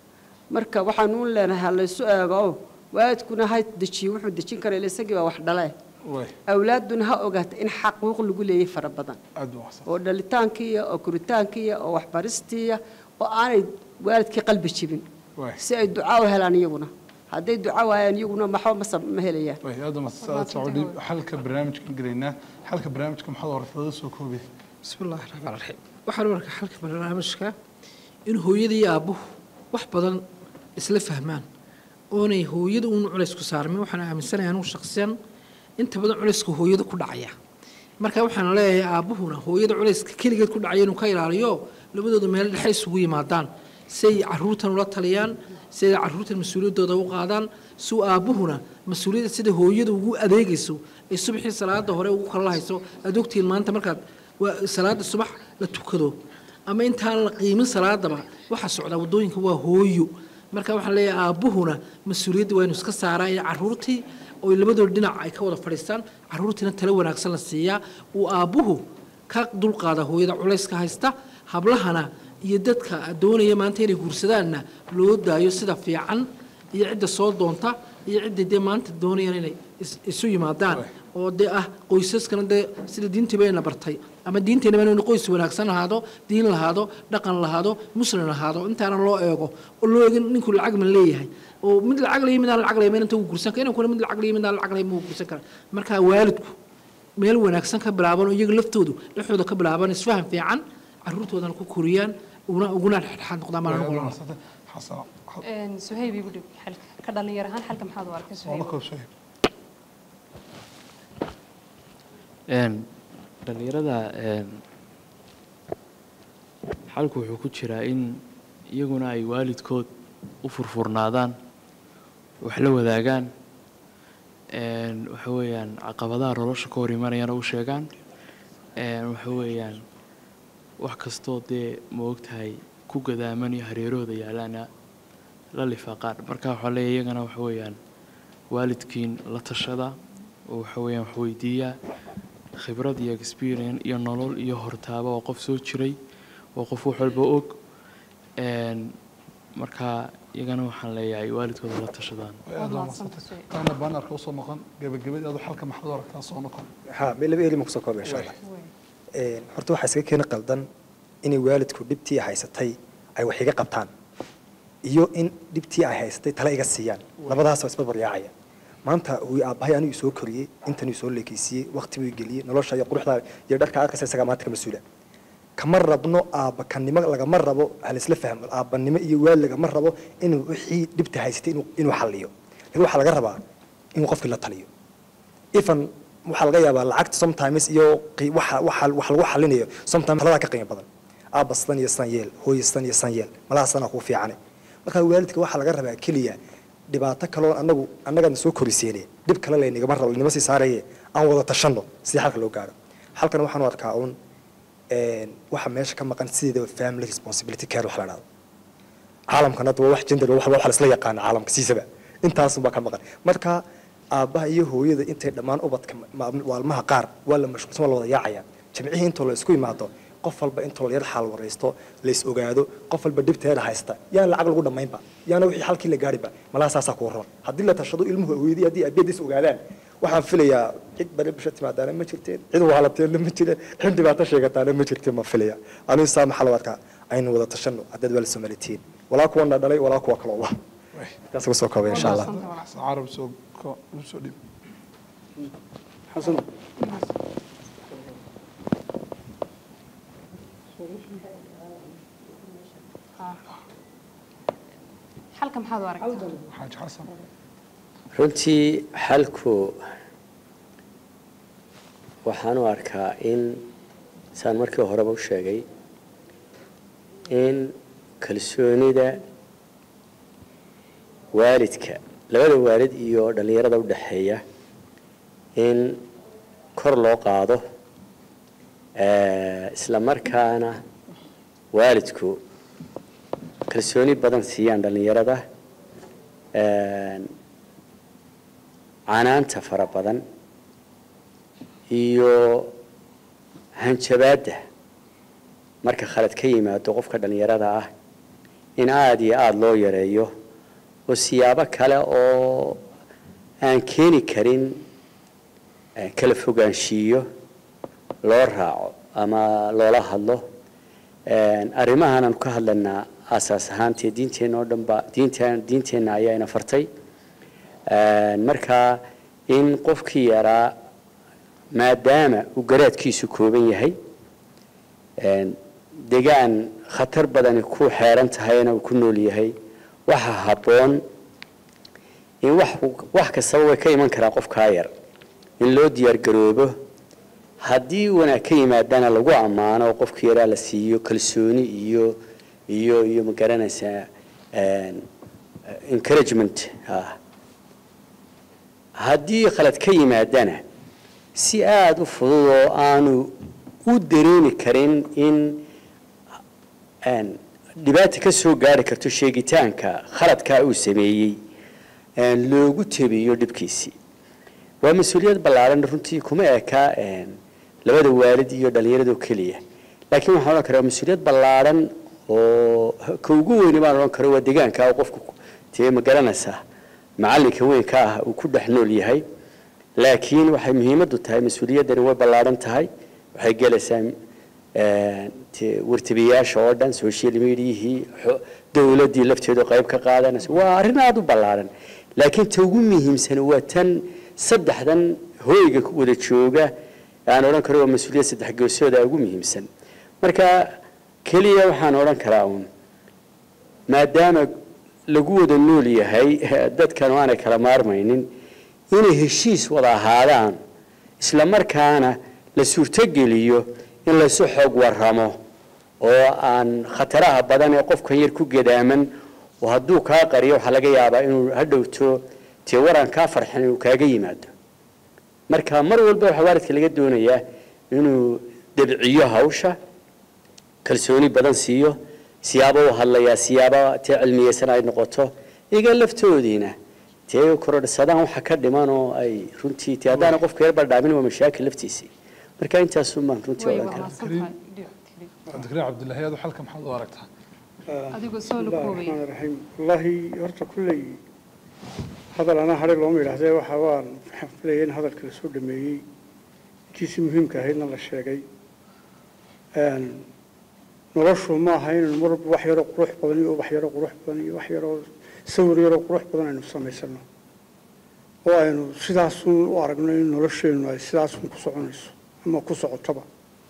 marka waxaanu u leenahay ha laysu eego oo waalidkuna ha dejiyo wuxuu dejin kara ila isagii baa wax dhalee awlaadduna ha ogaata in xaquuq lagu leeyahay fara badan oo dhalitaankiiya oo koritaankiiya oo waxbaristiiya oo aanay waalidkii qalbi jibin si ay ducaa u helaan iyaguna hadday duca waayaan iyaguna maxba ma sab- ma helayaan way aad ma socodhi xalka barnaamijkan gelaynaa xalka barnaamijka maxaad hortada soo koobay بسم الله الرحمن الرحيم waxaan u arkaa xalka barnaamijka in hooyada iyo aabbuhu wax badan isla fahmaan oonay hooyada uun culays ku saarmin waxaan aaminsanahay anugu shaqsiyan inta badan culayska hooyada ku dhacaya marka waxaan leeyahay aabbuhuna hooyada culayska keligeed ku dhacaya inuu ka ilaaliyo labadooda meel dhexe isugu yimaadaan si ay caruurtan ula taliyaan si ay caruurtan mas-uuliyaddooda u qaadaan si uu aabbuhuna mas-uuliyadda sida hooyada ugu adeegayso ay subaxii salaada hore ugu kala lahayso aad ogtihiin maanta markaad waa salaada subax la tukado ama intaan la qiimin salaadaba waxa socda wadooyinka waa hooyo marka waxaan leeyahay aabbuhuna mas-uuliyadda waa inuu iska saaraa ee caruurtii oo labadooda dhinac ay ka wada fadhiistaan caruurtiina talo wanaagsan la siiyaa uu aabbuhu ka dulqaada hooyada culayska haysta hablahana iyo dadka doonaya maanta inay guursadaanna loo daayo sida fiican iyo cidda soo doonta iyo cidda dee maanta doonayaan inay is- isu yimaadaan oo dee ah qoysaskana dee sida diintiiba ayna bartay ama diinteenaba inuu qoys wanaagsan lahaado diin lahaado dhaqan lahaado muslim lahaado intaana loo eego oo loo eegin ninku lacag ma leeyahay oo mid lacag leeyahay midaan lacag leeyahay inta uu gursan kara inankuna mid lacag leeyahay midaan lacag leeyahay ma gursan kara marka waalidku meel wanaagsan ka bilaaban oo iyaga laftoodu dhexdooda ka bilaaban isfahan fiican caruurtoodana ku koriyaan uguna uguna dhexdhexaad noqdaan baan anigu oran suhayb igu dhib xalka ka dhalinyar ahaan xalka maxaad u arkay suhayb een dhalinyarada een xalku wuxuu ku jiraa in iyaguna ay waalidkood u furfurnaadaan wax la wadaagaan een waxa weeyaan caqabadaha nolosha ka hor imanayana u sheegaan een waxa weeyaan wax kastoo dee ma ogtahay ku gadaaman iyo hareerahooda yaalaana la lifaaqaan marka waxaa leeyahay iyagana waxa weeyaan waalidkiin la tashada oo waxa weeyaan wax weydiiyaa khibrad iyo experience iyo nolol iyo hortaaba oo qof soo jiray oo qof wax walba og een marka iyagana waxaan leeyahay waalidkooda la tashadaan taana baanarka usoo noqon gebagabadii adu xalka maxaad u aragtaa soo noqon ها ميل بيلي مكسو كوب إن شاء الله إيه horta waxaa iskaga keeni qaldan inay waalidku dhibtii ay haysatay ay wax iga qabtaan iyo in dhibtii ay haysatay tala iga siiyaan labadaas oo isbarbar yaacaya maanta uu aabbahay anigu soo koriyey intan soo leekaysiiyey waqti buu geliyey nolosha iyo quruxda iyo dharka arkaysa isagaa maanta ka mas-uula kama rabno aabbakanimo lagama rabo halisla fahmo aabbanimo iyo waal lagama rabo inuu wixii dhibta haysatay inuu inuu xalliyo laakiin waxaa laga rabaa inuu qofkii la taliyo ifan waxaa laga yaabaa lacagta sometimes iyo qi- waxa waxa wax lagu xalinayo sometimes taladaa ka qiimo badan aabba sidan iyo sidan yeel hooyo sidan iyo sidan yeel malaha sidanaa kuu fiicane marka waalidka waxaa laga rabaa keliya dhibaato kaloo anagu annagana soo koriseene dhib kale laynigama rabo laynima sii saaraye aan wada tashanno sidii xalka loo gaaro xalkan waxaan u arkaa uun een, waxa meesha ka maqan sideedaba family responsibility care wax la dhahdo caalamkan hadda waa wax gender wax wax la isla yaqaana caalamka siisaba intaasun baa ka maqan marka aabbaha iyo hooyada intay dhammaan ubadka ma- waalmaha qaar waa la mashquulsan waa la wada yaacaya jamcihii intoo la isku imaado qof walba intoo la yar xaal waraysto la is ogaado qof walba dhibteeda haysta yaan lacag lagu dhammaynba yaana wixii halkii la gaariba malaha saasaa kuu roon haddii la tashado ilmuhu hooyadii haddii aabiyada is ogaadaan waxaan filayaa cid bari bisha timaadaana ma jirteen cid waalateena ma jireen cid dhibaato sheegataana ma jirteen ma filaya anigu saa maxaa loo arkaa aynu wada tashanno haddaad waa la soomalitiin walaa kuwana dhalay walaa kuwa kaloo lah intaas uga soo koobay insha allah xasan carab soo ko- u soo dhib xasano xalka maxaad u aragtaa xaaji xasan runtii xalku waxaan u arkaa in saan markii horeba u sheegay in kalsoonida waalidka labada waalid iyo dhallinyarada u dhexeeya in kor loo qaado eh, isla markaana waalidku kalsooni badan siiyaan dhallinyarada een, canaanta fara badan iyo hanjabaadda marka khalad ka yimaado qofka dhallinyarada ah in aada iyo aada loo yareeyo oo siyaabo kale oo aan keeni karin eh, kala fogaanshiiyo loo raaco ama loola hadlo Een, arrimahan aanu ka hadlanaa asaas ahaantee diinteenna oo dhan ba diinteen diinteenna ayaa ina fartay Een, marka in qofkii yaraa maadaama uu garaadkiisu kooban yahay een, degaan khatar badani ku xeeran tahayna uu ku nool yahay waxa habboon in wax wax kastaba way ka iman karaa qofkaa yar in loo diyaargaroobo haddii wanaag ka yimaadana lagu ammaano oo qofka yaraa la siiyo kalsooni iyo iyo iyo ma garanaysaa een, encouragement ah haddii khalad ka yimaadana si aada u fudud oo aanu u dareemi karin in een, dhibaata ka soo gaari karto sheegitaanka khaladkaa uu sameeyey een, loogu tebiyo dhibkiisii waa mas-uuliyad ballaaran runtii kuma eka een, labada waalid iyo dhallinyarado keliya laakiin waxaan odhan karaa waa mas-uuliyad ballaaran oo ka ugu weyni baan odhan karo waa deegaanka oo qofku tee ma garanaysaa macallinka weynka ah uu ku dhex nool yahay laakiin waxay muhiimaddu tahay mas-uuliyaddani way ballaaran tahay waxay gelaysaa een, te- wartabiyaasha oo dhan social mediahii xo- dowladdii lafteedu qayb ka qaadanaysa waa arrin aada u ballaaran laakiin ta ugu muhiimsan waa tan saddexdan hooyga ku wada jooga aan odhan karo waa mas-uuliyad saddex geesooda ugu muhiimsan marka keliya waxaan odhan karaa uun maadaama lagu wada nool yahay dadkan aanay kala maarmaynin inay heshiis wada ahaadaan isla markaana la suurtogeliyo in laysu xoog waramo oo aan khataraha badan ee qofkan yar ku gadaaman oo hadduu kaa qariyo waxaa laga yaabaa inuu hadhowto tee waran kaa farxin inuu kaaga yimaado marka mar walba waxaa waalidka laga doonayaa inuu dabciyo hawsha kalsooni badan siiyo siyaabo u hadlayaa siyaabo tee cilmiyeysan ay noqoto iga laftoodiina tee korodhsadaan waxa ka dhiman oo ay runtii tee haddaana qofka yar baldhaamin waa mashaakil laftiisii marka intaasun baan runtii odhan karaa cabdikariim cabdilaahi aad xalka maxaad u aragtaa adigoo soo la koobay الرحمن الرحيم والله horta kulley hadal anaa hadhay looma yidhaahdee waxa waan filayay in hadalka la soo dhameeyey intiisii muhiimka ahaydna la sheegay Een, noloshu ma aha inaynu mar walba wax yaroo qurux badan iyo wax yaroo qurux badan iyo wax yaroo sawir yaroo qurux badan aynu samaysano oo aynu sidaasun u aragno in nolosheennu ay sidaasun ku soconayso ama ku socotoba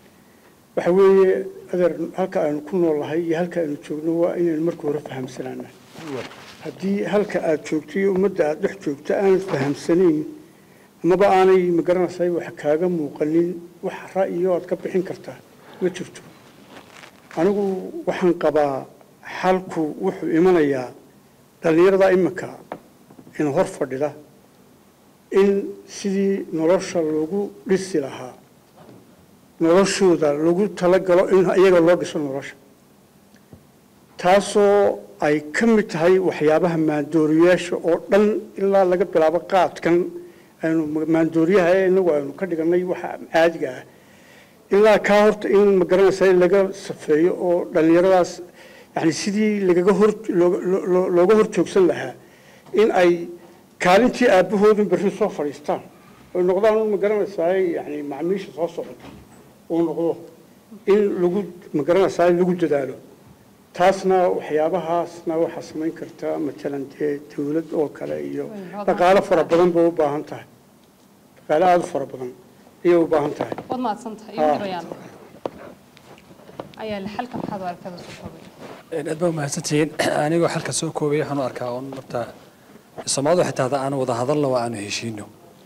waxa weeye adeer halka aynu ku noolahay iyo halka aynu joogno waa inaynu marka hore fahamsanaana haddii halka aad joogto iyo ummadda aad dhex joogto aanad fahamsanayn amaba aanay magaranaysaa wax kaaga muuqanin wax ra'yiyo aad ka bixin kartaa ma jirto anigu waxaan qabaa xalku wuxuu imanayaa dhallinyarada iminka in hor fadhida in sidii nolosha loogu dhisi lahaa noloshooda lagu talagalo in iyaga loo dhiso nolosha taasoo ay ka mid tahay waxyaabaha maandooriyaasha oo dhan ilaa laga bilaabo qaadkan aynu maandooriyaha ee inagu aynu ka dhiganay waxa caadiga ah ilaa kaa horta in magaranaysa laga safeeyo oo dhallinyaradaas yani sidii lagaga hor looga- loo- looga hor joogsan lahaa in ay kaalintii aabbahoodun berri soo fadhiistaan oy noqdaan un magaranaysaa yani macmiisha soo socota uu noqdo in lagu magaranaysaa lagu dadaalo taasna waxyaabahaasna waxaa samayn kartaa matalan dee dawlad oo kale iyo dhaqaalo fara badan bay u baahan tahay dhaqaalo aada u fara badan ayay u baahan tahay waad mahadsantahay Ah. iyo dhibayaan ayaa la xalka maxaad u aragtada soo koobay aad baa mahadsantihiin anigoo xalka soo koobaya waxaan u arkaa un horta soomaalidu xitaa hadda aan wada hadalna waa aanu heshiino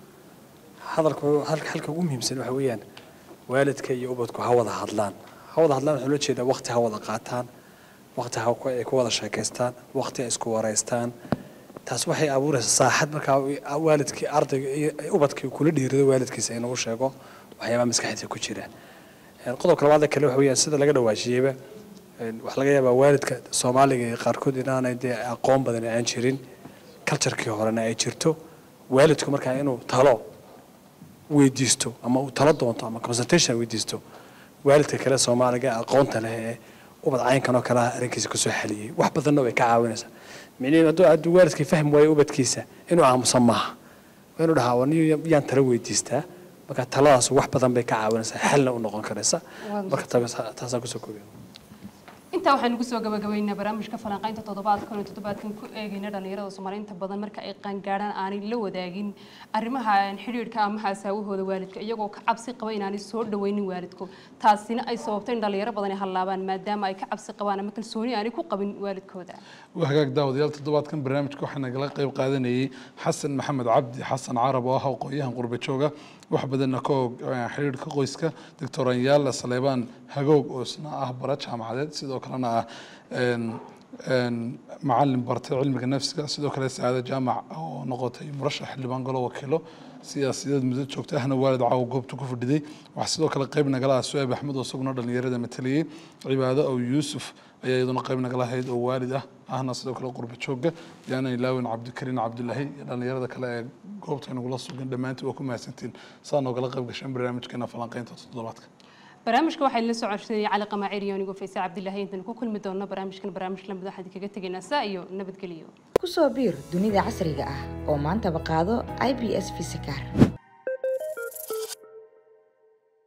hadalku halka halka ugu muhiimsan waxa weeyaan waalidka iyo ubadku ha wada hadlaan ha wada hadlaan waxaa loo jeedaa waqti ha wada qaataan waqti ha ku- ay ku wada sheekaystaan waqti ay isku wareystaan taas waxay abuuraysaa saaxad markaa waalidkii ardayga iyo ubadkii kula dhiirido waalidkiisa inuu sheego waxyaabaha maskaxdiisa ku jira Een, qodobka labaad ee kale waxa weeyaan sida laga dhawaajiyeyba een, waxaa laga yaabaa waalidka soomaaliga iyo qaarkood inaanay dee aqoon badan aan jirin culturekii horena ay jirto waalidku markaa inuu talo weydiisto ama uu talo doonto ama consultation weydiisto waalidka kale soomaaliga ee aqoonta leh ee ubad caynkan oo kale ah arrinkiisa kusoo xaliyey wax badanna way ka caawinaysaa micniheedu hadduu hadduu waalidkii fahmi waayo ubadkiisa inuu aamusan maaha waa inuu dhahaa waniyo yaan talo weydiistaa marka taladaas wax badan bay ka caawinaysaa xalna u noqon karaysa marka taas- taasaan kusoo koobiya intaa waxaynu kusoo gabagabaynaa barnaamijka falanqaynta toddobaadkan oo toddobaadkan ku eegayna dhallinyarada soomaaliinta badan marka ay qaangaadhaan aanay la wadaagin arrimaha xidhiidhka ama asaawahooda waalidka iyagoo ka cabsi qaba inaanay soo dhawaynin waalidku taasina ay sababtay in dhallinyaro badan ay hallaabaan maadaama ay ka cabsi qabaan ama kalsooni aanay ku qabin waalidkooda waa hagaag daawadayaal toddobaadkan barnaamijka waxaa nagala qayb qaadanayay xasan maxamed cabdi xasan carab oo ah aqoon-yahan qurba jooga wax badanna ka og eh, xiriirka qoyska doctor anyaala saleebaan hagoog oo isna ah bara jaamacadeed sidoo kalena ah een, een, macalin bartay cilmiga nafsiga sidoo kale sacaado jaamac oo noqotay murashax xildhibaan golo wakiilo siyaasiyadeed muddo joogta ahna waalid caawa goobta ku fadhiday waxaa sidoo kale qayb nagala ah su'aab axmed oo isaguna dhallinyarada matalayay cibaado ow yuusuf ayaa iyaduna qayb nagala ahayd oo waalid ah ahna sidoo kale qurba jooga yaana ilaawin cabdikariin cabdulaahi iyo dhallinyarada kale ee goobta inagula sugan dhammaantiin waa ku mahadsantiin saa noogala qayb gashaan barnaamijkeena falanqaynta toddobaadka barnaamijka waxaa la soo codsanayay cali qamaacir iyo anigoo faysa cabdilaahi intaan ku kulmi doonno barnaamijkan barnaamij lamid waxaan kaga tegaynaa saa iyo nabadgelyo ku soo biir dunida casriga ah oo maantaba qaado i b s visakar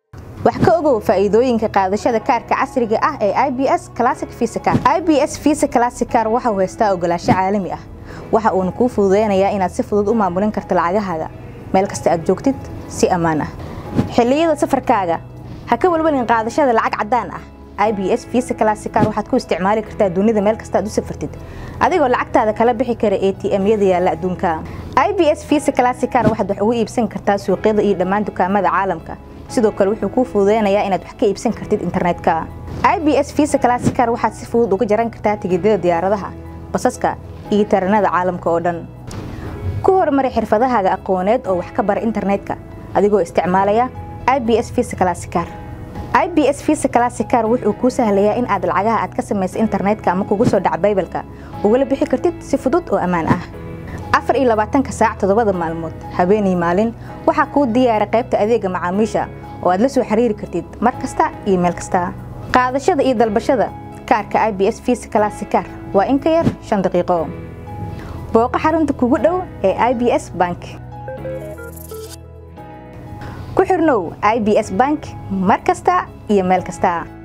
wax ka ogow faa'iidooyinka qaadashada kaarka casriga ah ee IBS Classic Visa Card. IBS Visa Classic Card waxa uu haystaa ogolaansho caalami ah. Waxa uuna kuu fududeynayaa inaad si fudud u maamulin karto lacagahaaga meel kasta aad joogtid si ammaan ah. Xilliyada safarkaaga ha ka walwalin qaadashada lacag caddaan ah. IBS Visa Classic Card waxaad ku isticmaali kartaa dunida meel kasta aad u safartid adigoo lacagtaada kala bixi kara ATM-yada yaalla adduunka. IBS Visa Classic Card waxaad wax ugu iibsan kartaa suuqyada iyo dhammaan dukaamada caalamka. sidoo kale wuxuu kuu fududeynayaa inaad wax ka iibsan kartid internetka IBS Visa Classic Card waxaad si fudud uga jaran kartaa tigidhada diyaaradaha basaska iyo tareenada caalamka oo dhan ku horumari xirfadahaaga aqooneed oo wax ka bara internetka adigoo isticmaalaya IBS Visa Classic Card IBS Visa Classic Card wuxuu kuu sahlayaa in aad lacagaha aad ka samayso internetka ama kugu soo dhac baybalka ugala bixi kartid si fudud oo ammaan ah afar iyo labaatanka saac toddobada maalmood habeenii maalin waxaa kuu diyaara qaybta adeega macaamiisha oo aad la soo xiriiri kartid mar kasta iyo meel kasta qaadashada iyo dalbashada kaarka IBS Visa Classic Card waa in ka yar shan daqiiqo booqo xarunta kugu dhow ee IBS Bank ku xirnow IBS Bank mar kasta iyo meel kasta